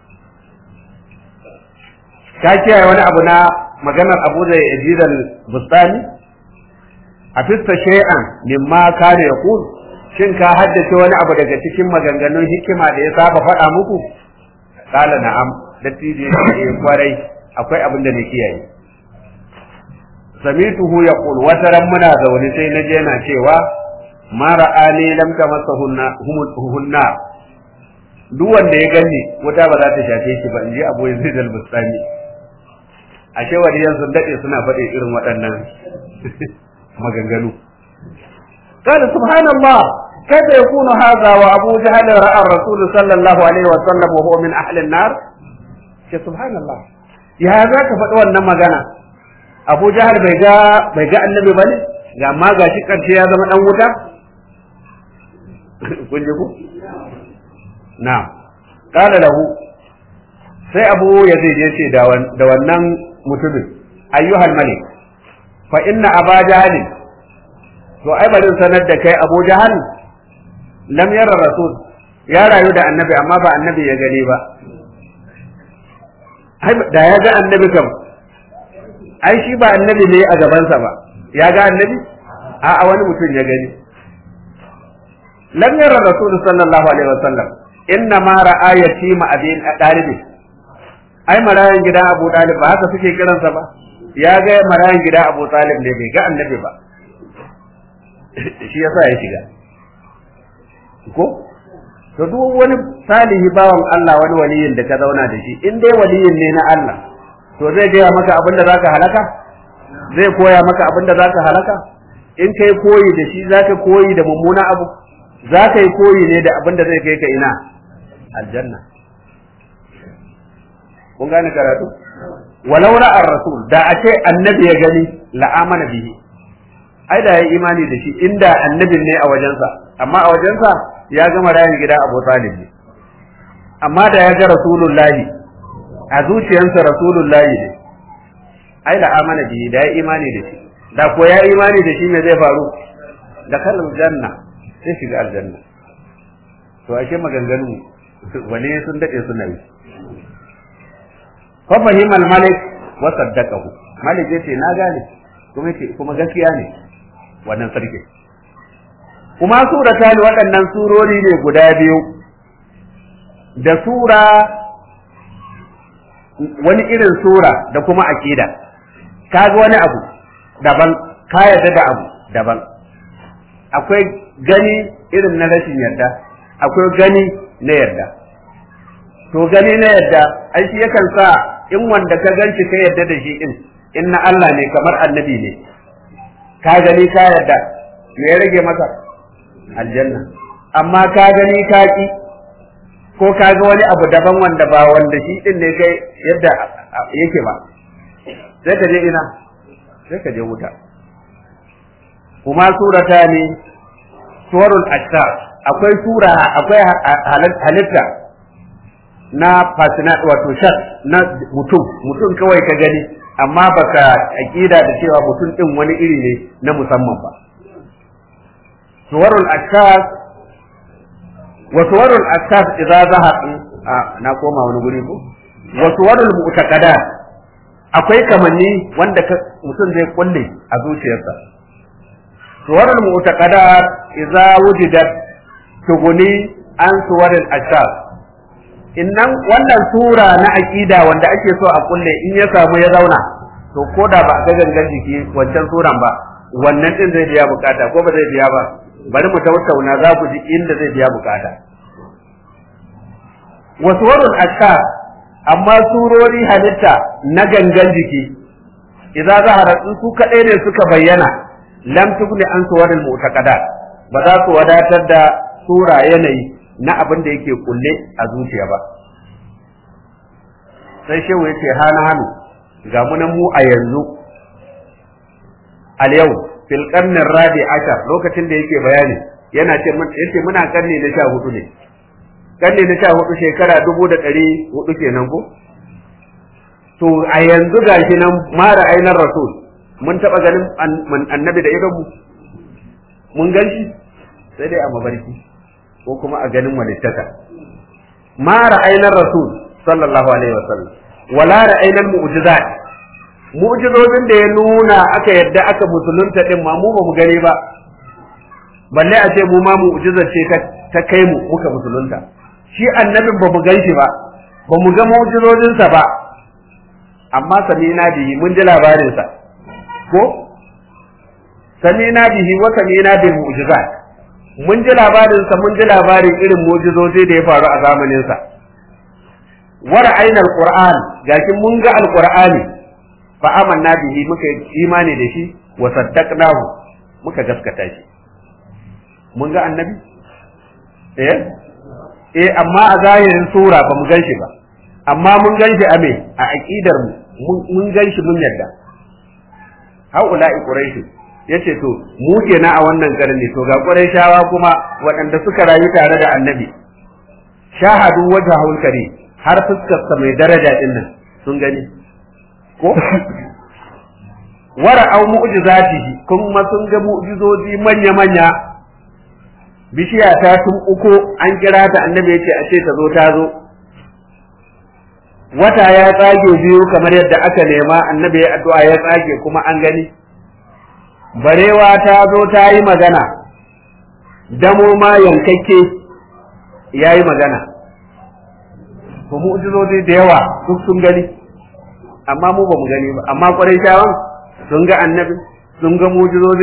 ka kiyaye wani abu na maganar abu da yazid al-bustani a fista shay'an mimma kana yaqul shin ka haddace wani abu daga cikin maganganun hikima da ya saba faɗa muku kala na'am dattijo yake kwarai akwai abin da na kiyaye samituhu yaqul wataran muna zaune sai naje yana cewa ma ra'ani lam tamassahunna hunna duk wanda ya gani wuta ba za ta shafe shi ba in ji abu yazid al-bustani ashe waliyan sun dade suna faɗi irin waɗannan maganganu قال سبحان الله كيف يكون هذا وابو جهل راى الرسول صلى الله عليه وسلم وهو من اهل النار سبحان الله يا ذاك faɗi wannan magana abu jahal bai ga bai ga annabi bane ga amma gashi karshe ya zama dan wuta kun ji ku na'am qala lahu sai abu yazid ya ce da wannan mutumin ayyuhal malik fa inna aba jahal to ai bari sanar da kai abu jahal lam yara rasul ya rayu da annabi amma ba annabi ya gani ba da ya ga annabi kam ai shi ba annabi ne a gabansa ba ya ga annabi a wani mutum ya gani lam yara rasul sallallahu alaihi wasallam inna ma ra'a yatima abin dalibi ai marayan gidan Abu Talib ba haka suke kiransa ba ya ga marayan gidan Abu Talib ne bai ga annabi ba shi yasa ya shiga ko to duk wani salihi bawan Allah wani waliyin da ka zauna da shi in dai waliyin ne na Allah to zai gaya maka abin da zaka halaka zai koya maka abin da zaka halaka in kai koyi da shi zaka koyi da mummuna abu za ka yi koyi ne da abin da zai kai ka ina aljanna kun gane karatu walau ra'ar rasul da a ce annabi ya gani la'amana bihi ai da ya imani da shi inda annabin ne a wajensa amma a wajensa ya gama rayin gida Abu Talib ne amma da ya ga rasulullahi a zuciyarsa rasulullahi ne ai la'amana bihi da ya imani da shi da ko ya imani da shi me zai faru da kallon janna sai shiga aljanna to ashe maganganu wani sun dade suna yi fa fahima al-malik wa saddaqahu malik yace na gane kuma yace kuma gaskiya ne wannan sarki kuma surata ne waɗannan surori ne guda biyu da sura wani irin sura da kuma aqida kaga wani abu daban ka yarda da abu daban akwai gani irin na rashin yarda akwai gani na yarda to gani na yarda ai shi yakan sa in wanda ka ganci ka yarda da shi din in na Allah ne kamar annabi ne ka gani ka yarda me ya rage maka aljanna amma ka gani ka ki ko ka ga wani abu daban wanda ba wanda shi din ne kai yadda yake ba sai ka je ina sai ka je wuta kuma surata ne suwarul ashar akwai sura akwai halitta na fasina wato shak na mutum mutum kawai ka gani amma baka aqida da cewa mutum din wani iri ne na musamman ba suwarul ashar wa suwarul ashar idza zahar na koma wani guri ko wa suwarul mu'taqadat akwai kamanni wanda mutum zai kulle a zuciyarsa suwarul mu'taqadat idza wujidat tuguni an suwarul ashar innan wannan sura na aqida wanda ake so a kulle in ya samu ya zauna to ko da ba ga gangan jiki wancan suran ba wannan din zai biya bukata ko ba zai biya ba bari mu tattauna za ku ji inda zai biya bukata wasuwarul ashar amma surori halitta na gangan jiki idza zahara su kadai ne suka bayyana lam tugni an suwarul mu'taqadat ba za su wadatar da sura yanayi na abin da yake kulle a zuciya ba sai shehu ya ce hana hannu ga munan mu a yanzu al yau fil qarnin rabi ashar lokacin da yake bayani yana ce yace muna karni na sha hudu ne karni na sha hudu shekara dubu da ɗari hudu kenan ko to a yanzu gashi nan mara ainar rasul mun taɓa ganin annabi da idonmu mun gan shi sai dai a mabarki ko kuma a ganin walittaka ma ra'aynar rasul sallallahu alaihi wasallam wala ra'aynar mu'jizat mu'jizozin da ya nuna aka yadda aka musulunta din ma mu ba mu gani ba balle a ce mu ma mu'jizar ce ta kai mu muka musulunta shi annabin ba mu ganshi ba ba mu ga mu'jizozinsa ba amma samina bihi mun ji labarinsa ko samina bihi wa samina bil mu'jizat mun ji labarinsa mun ji labarin irin mujizozi da ya faru a zamaninsa wara aina alquran gashi mun ga alqur'ani fa amanna bihi muka imani da shi wa saddaqnahu muka gaskata shi mun ga annabi eh eh amma a zahirin sura ba mu gan shi ba amma mun gan shi a me a aqidar mu mun gan shi mun yarda haula'i quraish yace to mu kenan a wannan karni to ga Qurayshawa kuma waɗanda suka rayu tare da Annabi shahadu wajhul karim har fuskar sa mai daraja din nan sun gani ko wara au mu'jizatihi kuma sun ga mu'jizozi manya manya bishiya ta tun uku an kira ta Annabi yace a ce ta zo ta zo wata ya tsage biyu kamar yadda aka nema Annabi ya addu'a ya tsage kuma an gani barewa ta zo ta yi magana damo ma yankakke ya yi magana to mu'jizozi da yawa duk sun gani amma mu ba mu gani ba amma kwarai shawan sun ga annabi sun ga mu'jizozi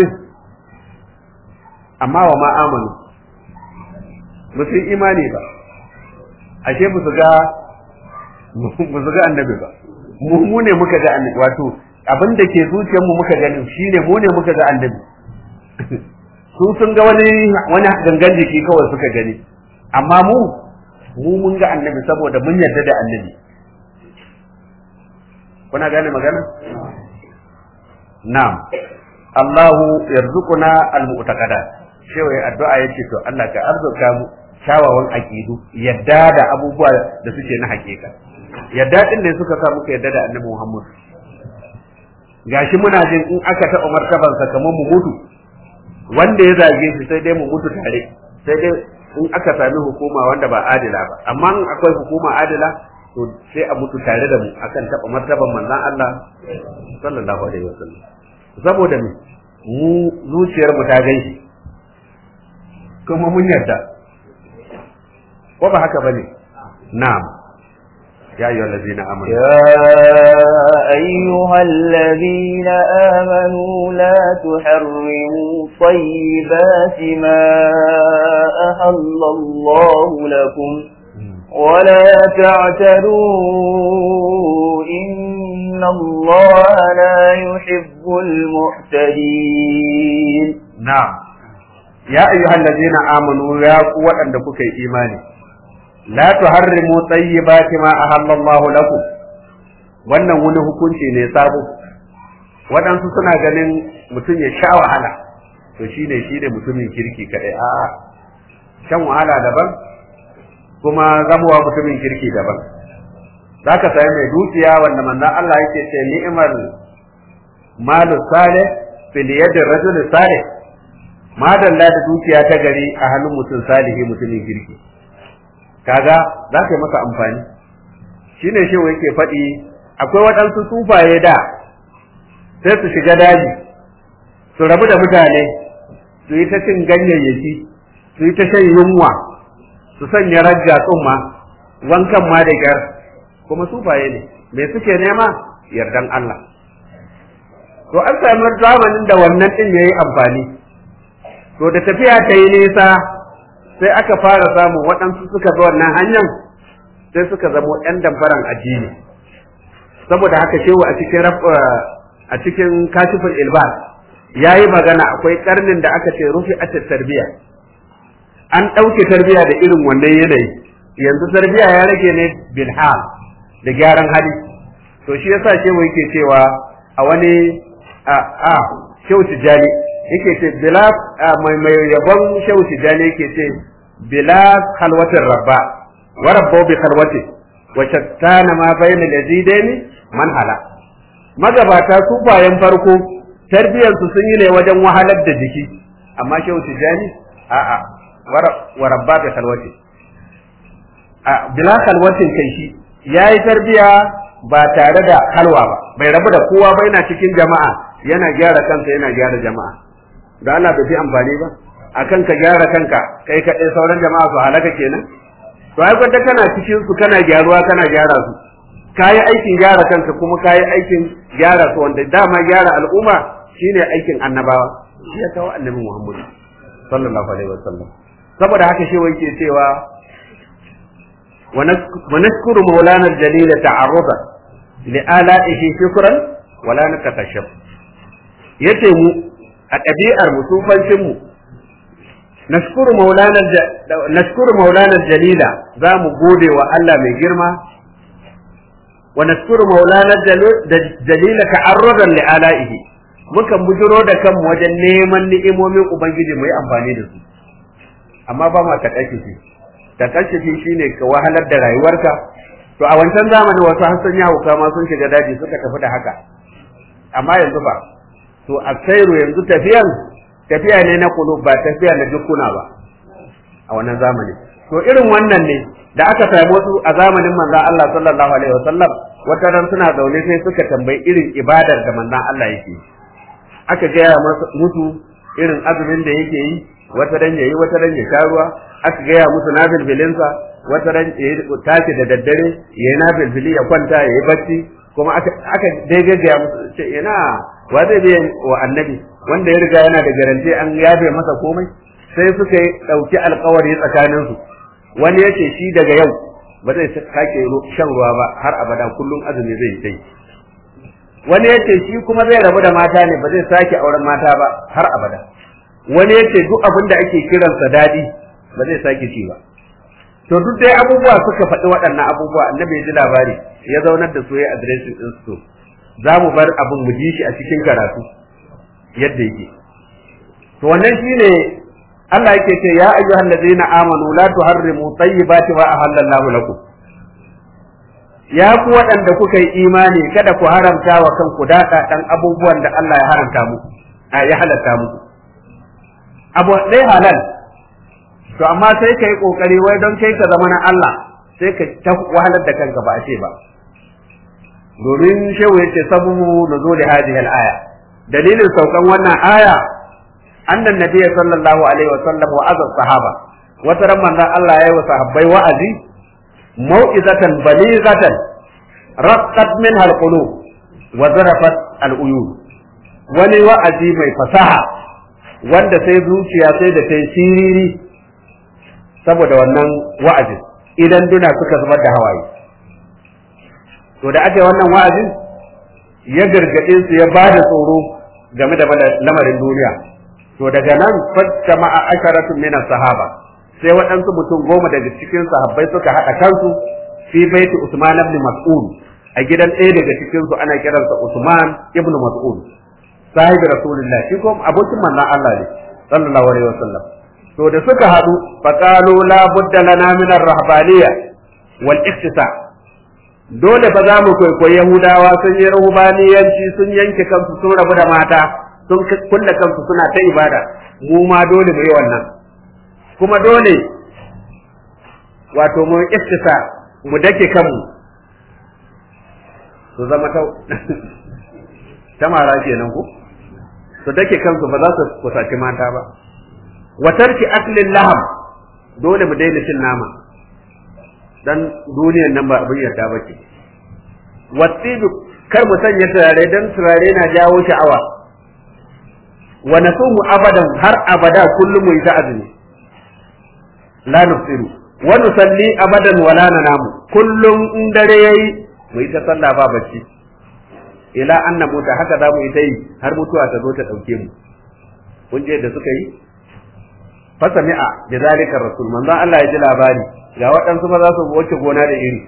amma wa ma amanu ba su yi imani ba ashe ba su ga ba su ga annabi ba mu ne muka ga annabi wato abin da ke zuciyarmu muka gani shine mu ne muka ga annabi su sun ga wani wani gangan jiki kawai suka gani amma mu mu mun ga annabi saboda mun yarda da annabi kuna gane magana na'am Allahu yarzuquna almu'taqadat shewa ya addu'a yace to Allah ka arzuka mu kyawawan aqidu yadda da abubuwa da suke na hakika yadda din ne suka sa muka yadda da annabi Muhammad gashi muna jin in aka taɓa martabansa kamar mu mutu wanda ya zage shi sai dai mu mutu tare sai dai in aka sami hukuma wanda ba adila ba amma in akwai hukuma adila to sai a mutu tare da mu akan taɓa martaban manzon Allah sallallahu alaihi wasallam saboda mu mu zuciyar mu ta gaishe kuma mun yarda ko ba haka bane na'am يا أيها الذين آمنوا يا أيها الذين آمنوا لا تحرموا طيبات ما أهل الله لكم ولا تعتدوا إن الله لا يحب المعتدين نعم يا أيها الذين آمنوا يا قوة أنكم إيماني la tuharrimu tayyibati ma ahallallahu lakum wannan wani hukunci ne sabo waɗansu suna ganin mutum ya sha wahala to shine shine mutumin kirki kadai a shan wahala daban kuma zamowa mutumin kirki daban zaka sai mai dukiya wanda manzon Allah yake ce ni'mal malu salih fil yadi rajul salih madalla da dukiya ta gari a hannun mutum salihi mutumin kirki kaga za ka yi masa amfani shi ne shi yake faɗi akwai waɗansu sufaye da sai su shiga daji su rabu da mutane su yi ta cin ganyayyaki su yi ta shan yunwa su sanya rajja tsumma wankan ma da kyar kuma sufaye ne me suke nema yardan Allah to an sami zamanin da wannan ɗin ya yi amfani to da tafiya ta yi nisa sai aka fara samun waɗansu suka bi wannan hanyar sai suka zamo ‘yan damfaran addini saboda haka shehu a cikin a cikin kashifin ilbas ya yi magana akwai karnin da aka ce rufi a tarbiya an ɗauke tarbiya da irin wannan yanayi yanzu tarbiya ya rage ne bilhal da gyaran hali to shi yasa shehu yake cewa a wani a a shehu tijjani yake ce bila mai mai yabon shehu tijani yake ce bila khalwatin rabba wa rabbu bi khalwati wa shattana ma bayna lazidaini man hala magabata su bayan farko tarbiyar su sun yi ne wajen wahalar da jiki amma shehu tijani a a wa rabba bi khalwati a bila khalwatin kai shi yayi tarbiya ba tare da halwa ba bai rabu da kowa ba yana cikin jama'a yana gyara kansa yana gyara jama'a da Allah bai fi amfani ba akan ka gyara kanka kai kaɗai sauran jama'a su halaka kenan to ai gwada kana cikin su kana gyaruwa kana gyara su kayi aikin gyara kanka kuma kayi aikin gyara su wanda dama gyara al'umma shine aikin annabawa shi ya kawo annabi Muhammad sallallahu alaihi wasallam saboda haka shi yake cewa wa nashkuru maulana al-jalil ta'arrufa li ala'ihi shukran wala natakashaf yace mu a ɗabi'ar mu sufancin mu nashkuru maulana nashkuru maulana jalila za mu gode wa Allah mai girma wa nashkuru maulana jalila ta'arrudan li ala'ihi mukan bujiro da kanmu wajen neman ni'imomin ubangiji mu yi amfani da su amma ba ma takashufi takashufi shine ka wahalar da rayuwarka to a wancan zamanin wasu hassan yawo kama sun shiga daji suka tafi da haka amma yanzu ba to a sairu yanzu tafiyan tafiya ne na kulub ba tafiya na dukkuna ba a wannan zamani to irin wannan ne da aka sami wasu a zamanin manzon Allah sallallahu alaihi wasallam wata ran suna zaune sai suka tambayi irin ibadar da manzon Allah yake aka gaya musu irin azumin da yake yi wata ran yayi wata ran ya sha ruwa aka gaya musu nafil bilinsa wata ran ya tashi da daddare yayi nafil bili ya kwanta yayi bacci kuma aka aka dai gaggaya musu ce ina wa zai biya wa annabi wanda ya riga yana da garanti an yafe masa komai sai suka yi ɗauki alkawari tsakaninsu wani ya ce shi daga yau ba zai sake shan ruwa ba har abada kullum azumi zai yi tai wani ya ce shi kuma zai rabu da mata ne ba zai sake auren mata ba har abada wani yace duk abin da ake kiransa dadi ba zai sake ci ba to duk dai abubuwa suka faɗi waɗannan abubuwa annabi ya ji labari ya zaunar da su ya adireshin din su za mu bar abin mu ji shi a cikin karatu yadda yake to wannan shine Allah yake ce ya ayyuhal ladzina amanu la tuharrimu tayyibati wa ahallallahu lakum ya ku waɗanda kuka yi imani kada ku haramta wa kanku daɗa ɗan abubuwan da Allah ya haramta muku a ya halatta muku abu ɗaya halal to amma sai ka yi ƙoƙari wai don kai ka zama na Allah sai ka ta wahalar da kanka ba a ce ba domin shehu yace sababu nuzuli hadhihi al-aya dalilin saukan wannan aya annan nabiy sallallahu alaihi wa sallam wa azab sahaba wata ran manzon Allah yayi wa sahabbai wa'azi mau'izatan balighatan raqqat minha al-qulub wa zarafat al-uyun wani wa'azi mai fasaha wanda sai zuciya sai da ta siriri saboda wannan wa'azin idan duna suka zubar da hawaye to da aka yi wannan wa'azin ya gargaɗe su ya ba da tsoro game da lamarin duniya to daga nan fatta ma'a asharatun minas sahaba sai waɗansu mutum goma daga cikin sahabbai suka haɗa kansu fi baiti Usman ibn Mas'ud a gidan ɗaya daga cikin su ana kiransa Usman ibn Mas'ud sahibi Rasulullah shi kuma abokin manzon Allah ne sallallahu alaihi wasallam to da suka haɗu faqalu la budda lana min ar-rahbaniyya wal iktisa dole ba za mu kwaikwayi Yahudawa sun yi rahubaniyanci sun yanke kansu sun rabu da mata sun kulle kansu suna ta ibada mu ma dole mu yi wannan kuma dole wato mu iftisa mu dake kanmu su zama ta tamara kenan ku su dake kansu ba za su kusaci mata ba wa tarki aklin laham dole mu daina cin nama dan duniyar nan ba abin yarda ba ce wasidu kar mu sanya turare dan turare na jawo sha'awa wa nasumu abadan har abada kullum mu yi ta azumi la nufsiru wa nusalli abadan wala nanamu kullum in dare yayi mu yi ta sallah ba bacci ila an namuta haka za mu yi ta yi har mutuwa ta zo ta dauke mu kun je da suka yi fasami'a da zalika rasul manzo Allah ya ji labari ga waɗansu ba za su wuce gona da iri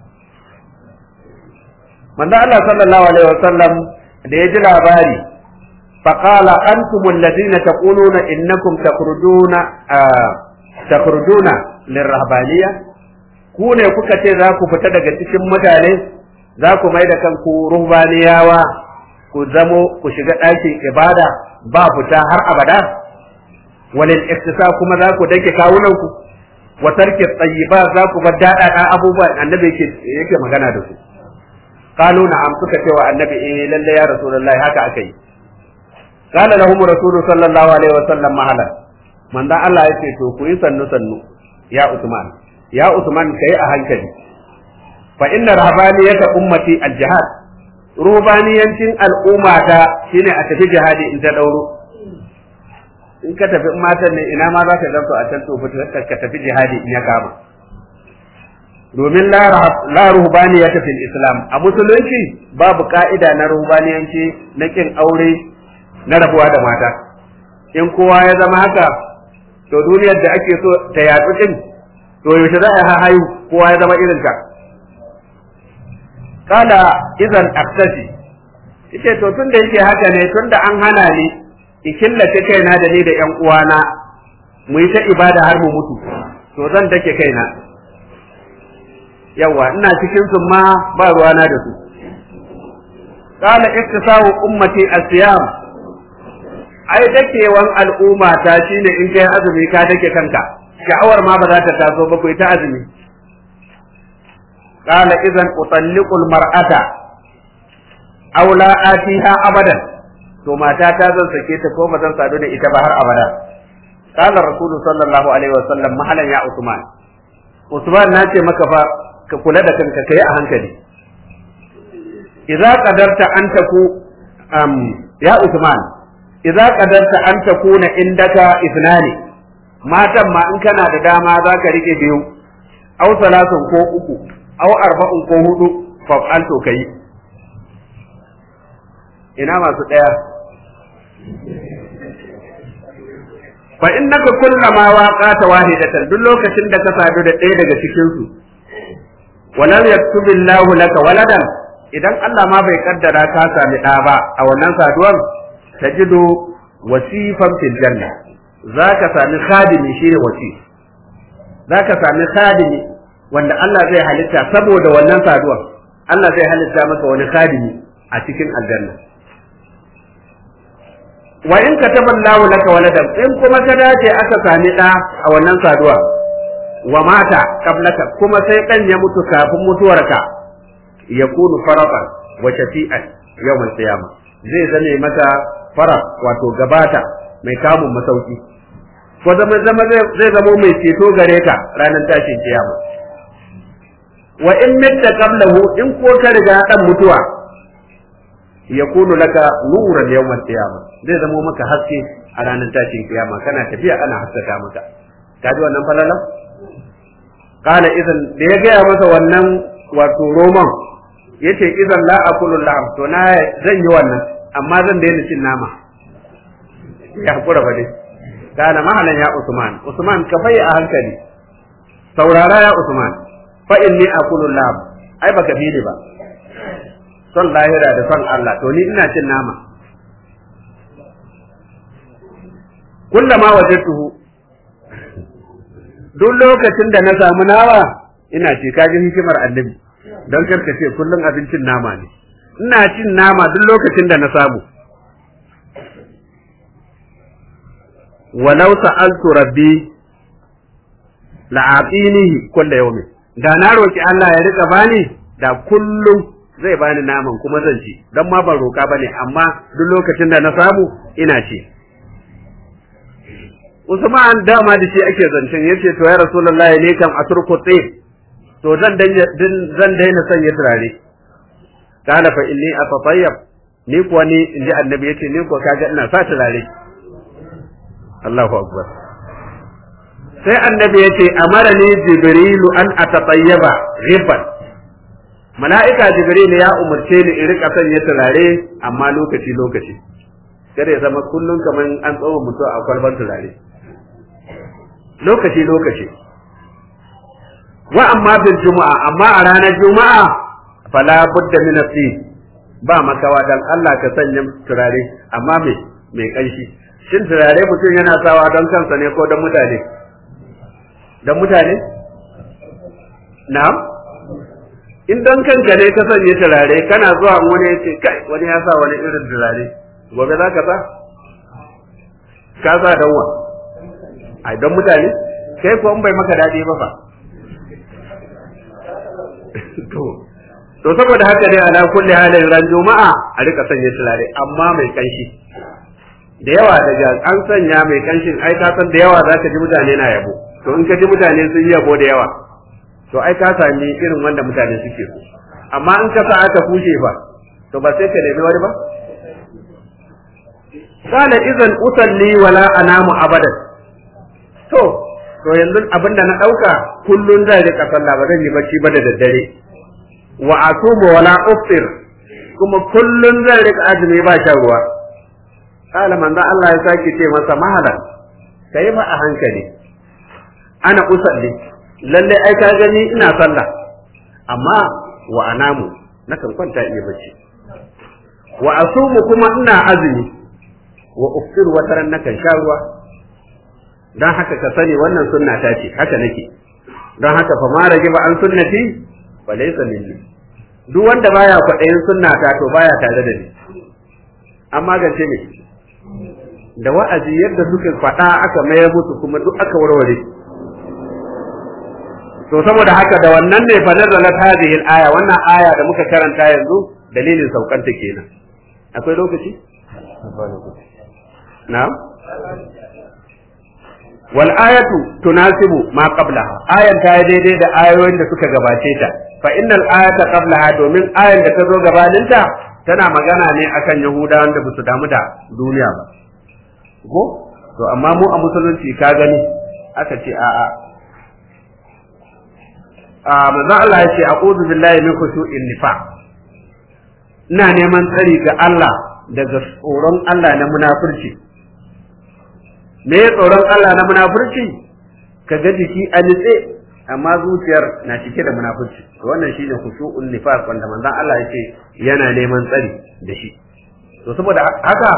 manzo Allah sallallahu alaihi wasallam da ya ji labari فقال أنتم الذين تقولون إنكم تخرجون آه takurduna lirrahbaniya ku ne kuka ce za ku fita daga cikin mutane za ku mai da kanku ruhbaniyawa ku zamo ku shiga ɗakin ibada ba fita har abada walil iktisa kuma za ku dake kawunan ku wa tarki tayyiba za ku bar daɗaɗa abubuwan annabi yake yake magana da su qalu na'am suka ce wa annabi eh lalle ya rasulullahi haka aka yi qala lahum rasulu sallallahu alaihi wasallam mahalan manzon Allah ya ce to ku yi sannu sannu ya Usman ya Usman kai a hankali fa inna rahabaniyata ummati al-jihad rubaniyancin al'ummata shine a tafi jihadi in ta dauro in ka tafi matan ne ina ma za ka gansu a can to ka tafi jihadi in ya kama domin la ruhbaniyata fil islam a musulunci babu ka'ida na ruhbaniyanci na kin aure na rabuwa da mata in kowa ya zama haka to duniyar da ake so ta yatsu din to yaushe za a hayu kowa ya zama irin ka kala idan aktashi yace to tunda yake haka ne tunda an hana ni in killace kaina da ni da ƴan uwana mu yi ta ibada har mu mutu to zan dake kaina yawa ina cikin su ma ba ruwana da su kala iktisawu ummati asiyam ai dakewan al'umma ta shine in kai azumi ka dake kanka sha'awar ma ba za ta taso ba kai ta azumi qala idan utalliqu almar'ata aw la atiha abadan to mata ta zan sake ta ko ba zan sadu da ita ba har abada qala rasulu sallallahu alaihi wasallam mahalan ya usman usman na ce maka fa ka kula da kanka kai a hankali idza qadarta an taku um, ya usman idza qadarta an takuna indaka ithnani matan ma in kana da dama zaka rike biyu aw salatun ko uku aw arba'un ko hudu fa an to kai ina masu daya fa innaka kullama waqata wahidatan duk lokacin da ka sadu da ɗaya daga cikin su walam yaktubillahu laka waladan idan Allah ma bai kaddara ka sami ɗa ba a wannan saduwar tajidu wasifan fil janna zaka sami khadimi shine wasif zaka sami khadimi wanda Allah zai halitta saboda wannan saduwar Allah zai halitta maka wani khadimi a cikin aljanna wa in kataba Allahu laka waladan in kuma ka dace aka sami ɗa a wannan saduwa wa mata qablaka kuma sai ɗan ya mutu kafin mutuwarka yakunu faraqan wa shafi'an yawmal qiyamah zai zame maka fara wato gabata mai kamun masauki ko zama zama zai zama mai ceto gare ka ranar tashin kiyama wa in mitta qablahu in ko ka riga dan mutuwa yakunu laka nuran yawmal qiyama zai zama maka haske a ranar tashin kiyama kana tafiya ana haskaka maka kaji wannan falala kana idan da ya gaya masa wannan wato roman yace idan la akulu laham to na zan yi wannan amma zan daina cin nama ya hakura ba dai kana mahalan ya usman usman ka bai a hankali saurara ya usman fa inni akulu laham ai baka bi ni ba son lahira da son Allah to ni ina cin nama kullama wajadtuhu duk lokacin da na samu nama ina ce kaji hikimar annabi don karka ce kullum abincin nama ne ina cin nama duk lokacin da na samu walau sa'altu rabbi la'atinihi kullu yawmin da na roki Allah ya rika bani da kullum zai bani naman kuma zan ci don ma ban roka bane amma duk lokacin da na samu ina ci Usman dama da shi ake zancen yace to ya Rasulullahi ne kam aturku tsaye to zan zan daina sanya turare kana fa inni atatayyab ni kuwa ni inji annabi yace ni kuwa kaga ina sa turare Allahu akbar sai annabi yace amarani jibrilu an atatayyaba ghibban mala'ika jibril ya umarce ni in rika sanya turare amma lokaci lokaci kada ya zama kullum kaman an tsawo mutu a kwalban turare lokaci lokaci wa amma bil juma'a amma a ranar juma'a fala budda min fi ba makawa dan Allah ka sanya turare amma me mai kanshi shin turare mutum yana sawa don kansa ne ko don mutane don mutane na'am in don kanka ne ka sanya turare kana zuwa wani ya ce kai wani ya sa wani irin turare gobe za ka sa ka sa don wa ai don mutane kai ko in bai maka daɗi ba fa to to saboda haka dai ala kulli halin ran juma'a a rika sanya turare amma mai kanshi da yawa daga an sanya mai kanshin ai ka san da yawa zaka ji mutane na yabo to in ka ji mutane sun yi yabo da yawa to ai ka sami irin wanda mutane suke so amma in ka sa aka kushe ba to ba sai ka nemi wani ba kana idan usalli wala anamu abadan to to yanzu abinda na dauka kullun zai rika sallah ba zan yi bacci ba da daddare wa asumu wala uftir kuma kullun zan rika azumi ba shan ruwa kala manzo Allah ya sake ce masa mahalan kai ba a hankali ana usalli lalle ai ka gani ina sallah amma wa anamu nakan kwanta iya bacci wa asumu kuma ina azumi wa uftir wataran nakan sha ruwa dan haka ka sani wannan sunna ta ce haka nake dan haka fa ma rage ba an sunnati fa laysa minni duk wanda baya kwaɗayin sunna ta to baya tare da ni an magance ne da wa'azi yadda suka faɗa aka mayar musu kuma duk aka warware to saboda haka da wannan ne fa nazalat hadhihi al-aya wannan aya da muka karanta yanzu dalilin saukanta kenan akwai lokaci na'am wal ayatu tunasibu ma qablaha ayan ta yi daidai da ayoyin da suka gabace ta fa innal ayata qablaha domin ayan da ta zo gabaninta tana magana ne akan yahudawan da basu damu da duniya ba ko to amma mu a musulunci ka gani aka ce a'a a manzon Allah ya ce a'udhu billahi min khushu'in nifaq ina neman tsari ga Allah daga tsoron Allah na munafurci me tsoron Allah na munafurci ka ga jiki a nitse amma zuciyar na cike da munafurci wannan shine khushu'un nifaq wanda manzon Allah yake yana neman tsari da shi to saboda haka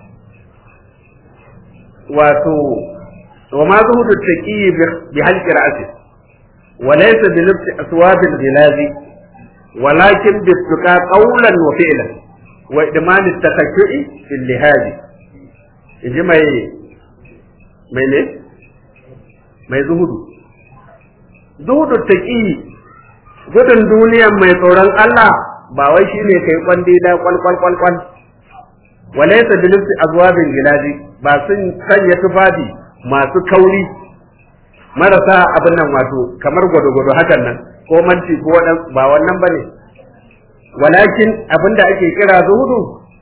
wato wa ma zuhudu taqi bi halqi ra'si wa laysa bi lubsi aswabil ghilazi walakin bi tuqa qawlan wa fi'lan wa idman at-takashshu'i fil lihazi inji mai mai ne mai zuhudu zuhudu taqi gudun duniyan mai tsoron Allah ba wai shine kai kwandi da kwal kwal kwal kwal walaysa bi lubsi azwabin gilazi ba sun sanya tufafi masu kauri marasa abin nan wato kamar gwado-gwado hakan nan ko manci ko wadan ba wannan bane walakin abinda ake kira zuhudu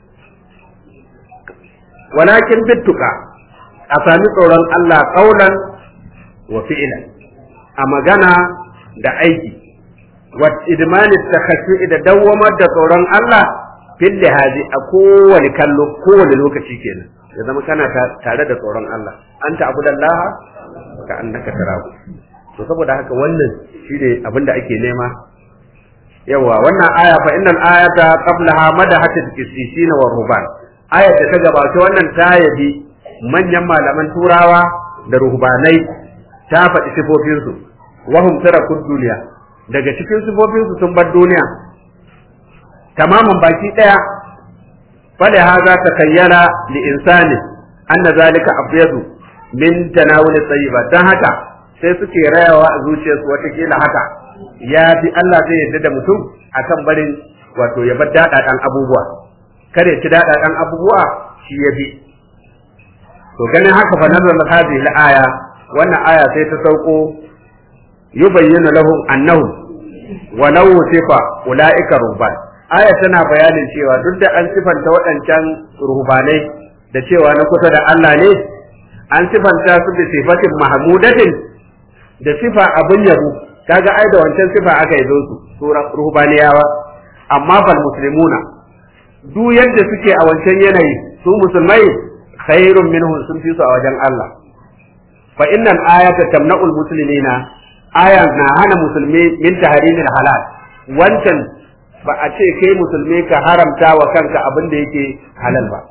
walakin bittuka a sami tsoron Allah kaulan wa fi'lan a magana da aiki wa idmani takhashu da dawwamar da tsoron Allah fil lihazi a kowane kallo kowane lokaci kenan ya zama kana tare da tsoron Allah anta abudallah ka annaka tarahu to saboda haka wannan shine abinda ake nema yawa wannan aya fa innal ayata qablaha madahat al-qissisin wa ruban ayat da ta gabata wannan ta yabi manyan malaman turawa da ruhbanai ta faɗi sifofinsu wahum tarakud duniya daga cikin sifofinsu sun bar duniya tamaman baki ɗaya fale haza ta kayyana li insani anna zalika abyadu min tanawul tayyiba dan haka sai suke rayawa a zuciyarsu watakila haka ya fi Allah zai yarda da mutum akan barin wato ya bar daɗaɗan abubuwa kare ci daɗaɗan abubuwa shi ya bi to ganin haka fa nazar hadhihi al-aya wannan aya sai ta sauko yubayyana lahum annahum walau sifa ulaika ruban aya tana bayanin cewa duk da an sifanta waɗancan ruhbanai da cewa na kusa da Allah ne an sifanta su da sifatin mahmudatin da sifa abin yabo kaga ai da wancan sifa aka yi su su ruhbaniyawa amma fal muslimuna duk yadda suke a wancan yanayi su musulmai khairun minhum sun fi su a wajen Allah fa innal ayata tamna'ul muslimina aya na hana musulmi min tahrimil halal wancan ba a ce kai musulmi ka haramta wa kanka abin da yake halal ba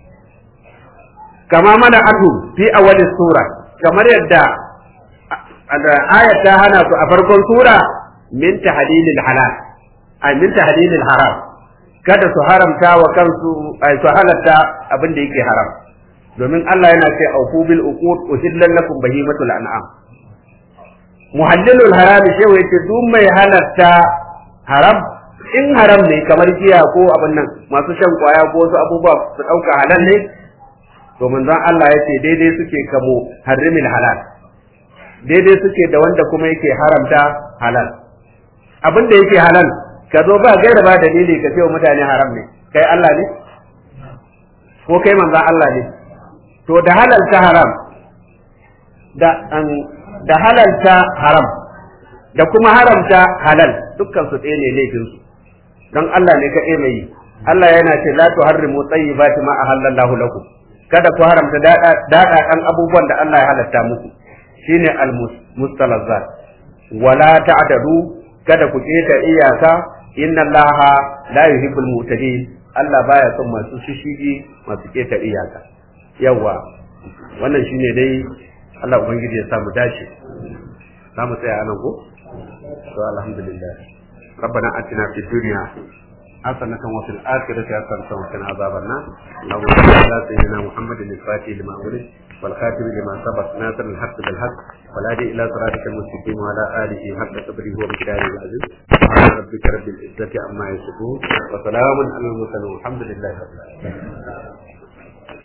kama mana atu fi awali sura kamar yadda ayat ta hana su a farkon sura min tahlilil halal ay min tahlilil haram kada su haramta wa kansu ay su halatta abin da yake haram domin Allah yana ce aufu bil uqud uhillan lakum bahimatul an'am muhallilul haram shewa yace duk mai halatta haram in haram ne kamar giya ko abin nan masu shan kwaya ko wasu abubuwa su dauka halal ne to manzon Allah yace daidai suke kamo harrimil halal daidai suke da wanda kuma yake haramta halal abin da yake halal ka zo ba gaira ba dalili ka ce wa mutane haram ne kai Allah ne ko kai manzon Allah ne to da halalta haram da da halalta haram da kuma haramta halal dukkan su ɗaya ne laifin su don Allah ne ka mai yi Allah yana ce la tuharrimu tayyibati ma ahallallahu lakum kada ku haramta dada dan abubuwan da Allah ya halatta muku shine al mustalazzat wala ta'tadu kada ku keta iyaka inna Allaha la yuhibbul mu'tadin Allah baya son masu shishigi masu keta iyaka yawa wannan shine dai Allah ubangiji ya samu dace za mu tsaya anan ko to alhamdulillah ربنا اتنا في الدنيا حسنة وفي الآخرة حسنة وقنا عذاب النار اللهم صل على سيدنا محمد الفاتح لما ولد والخاتم لما سبق ناصر الحق بالحق والهادي إلى صراطك المستقيم وعلى آله حق قدره ومقداره العزيز سبحان ربك رب العزة عما يصفون وسلام على المرسلين والحمد لله رب العالمين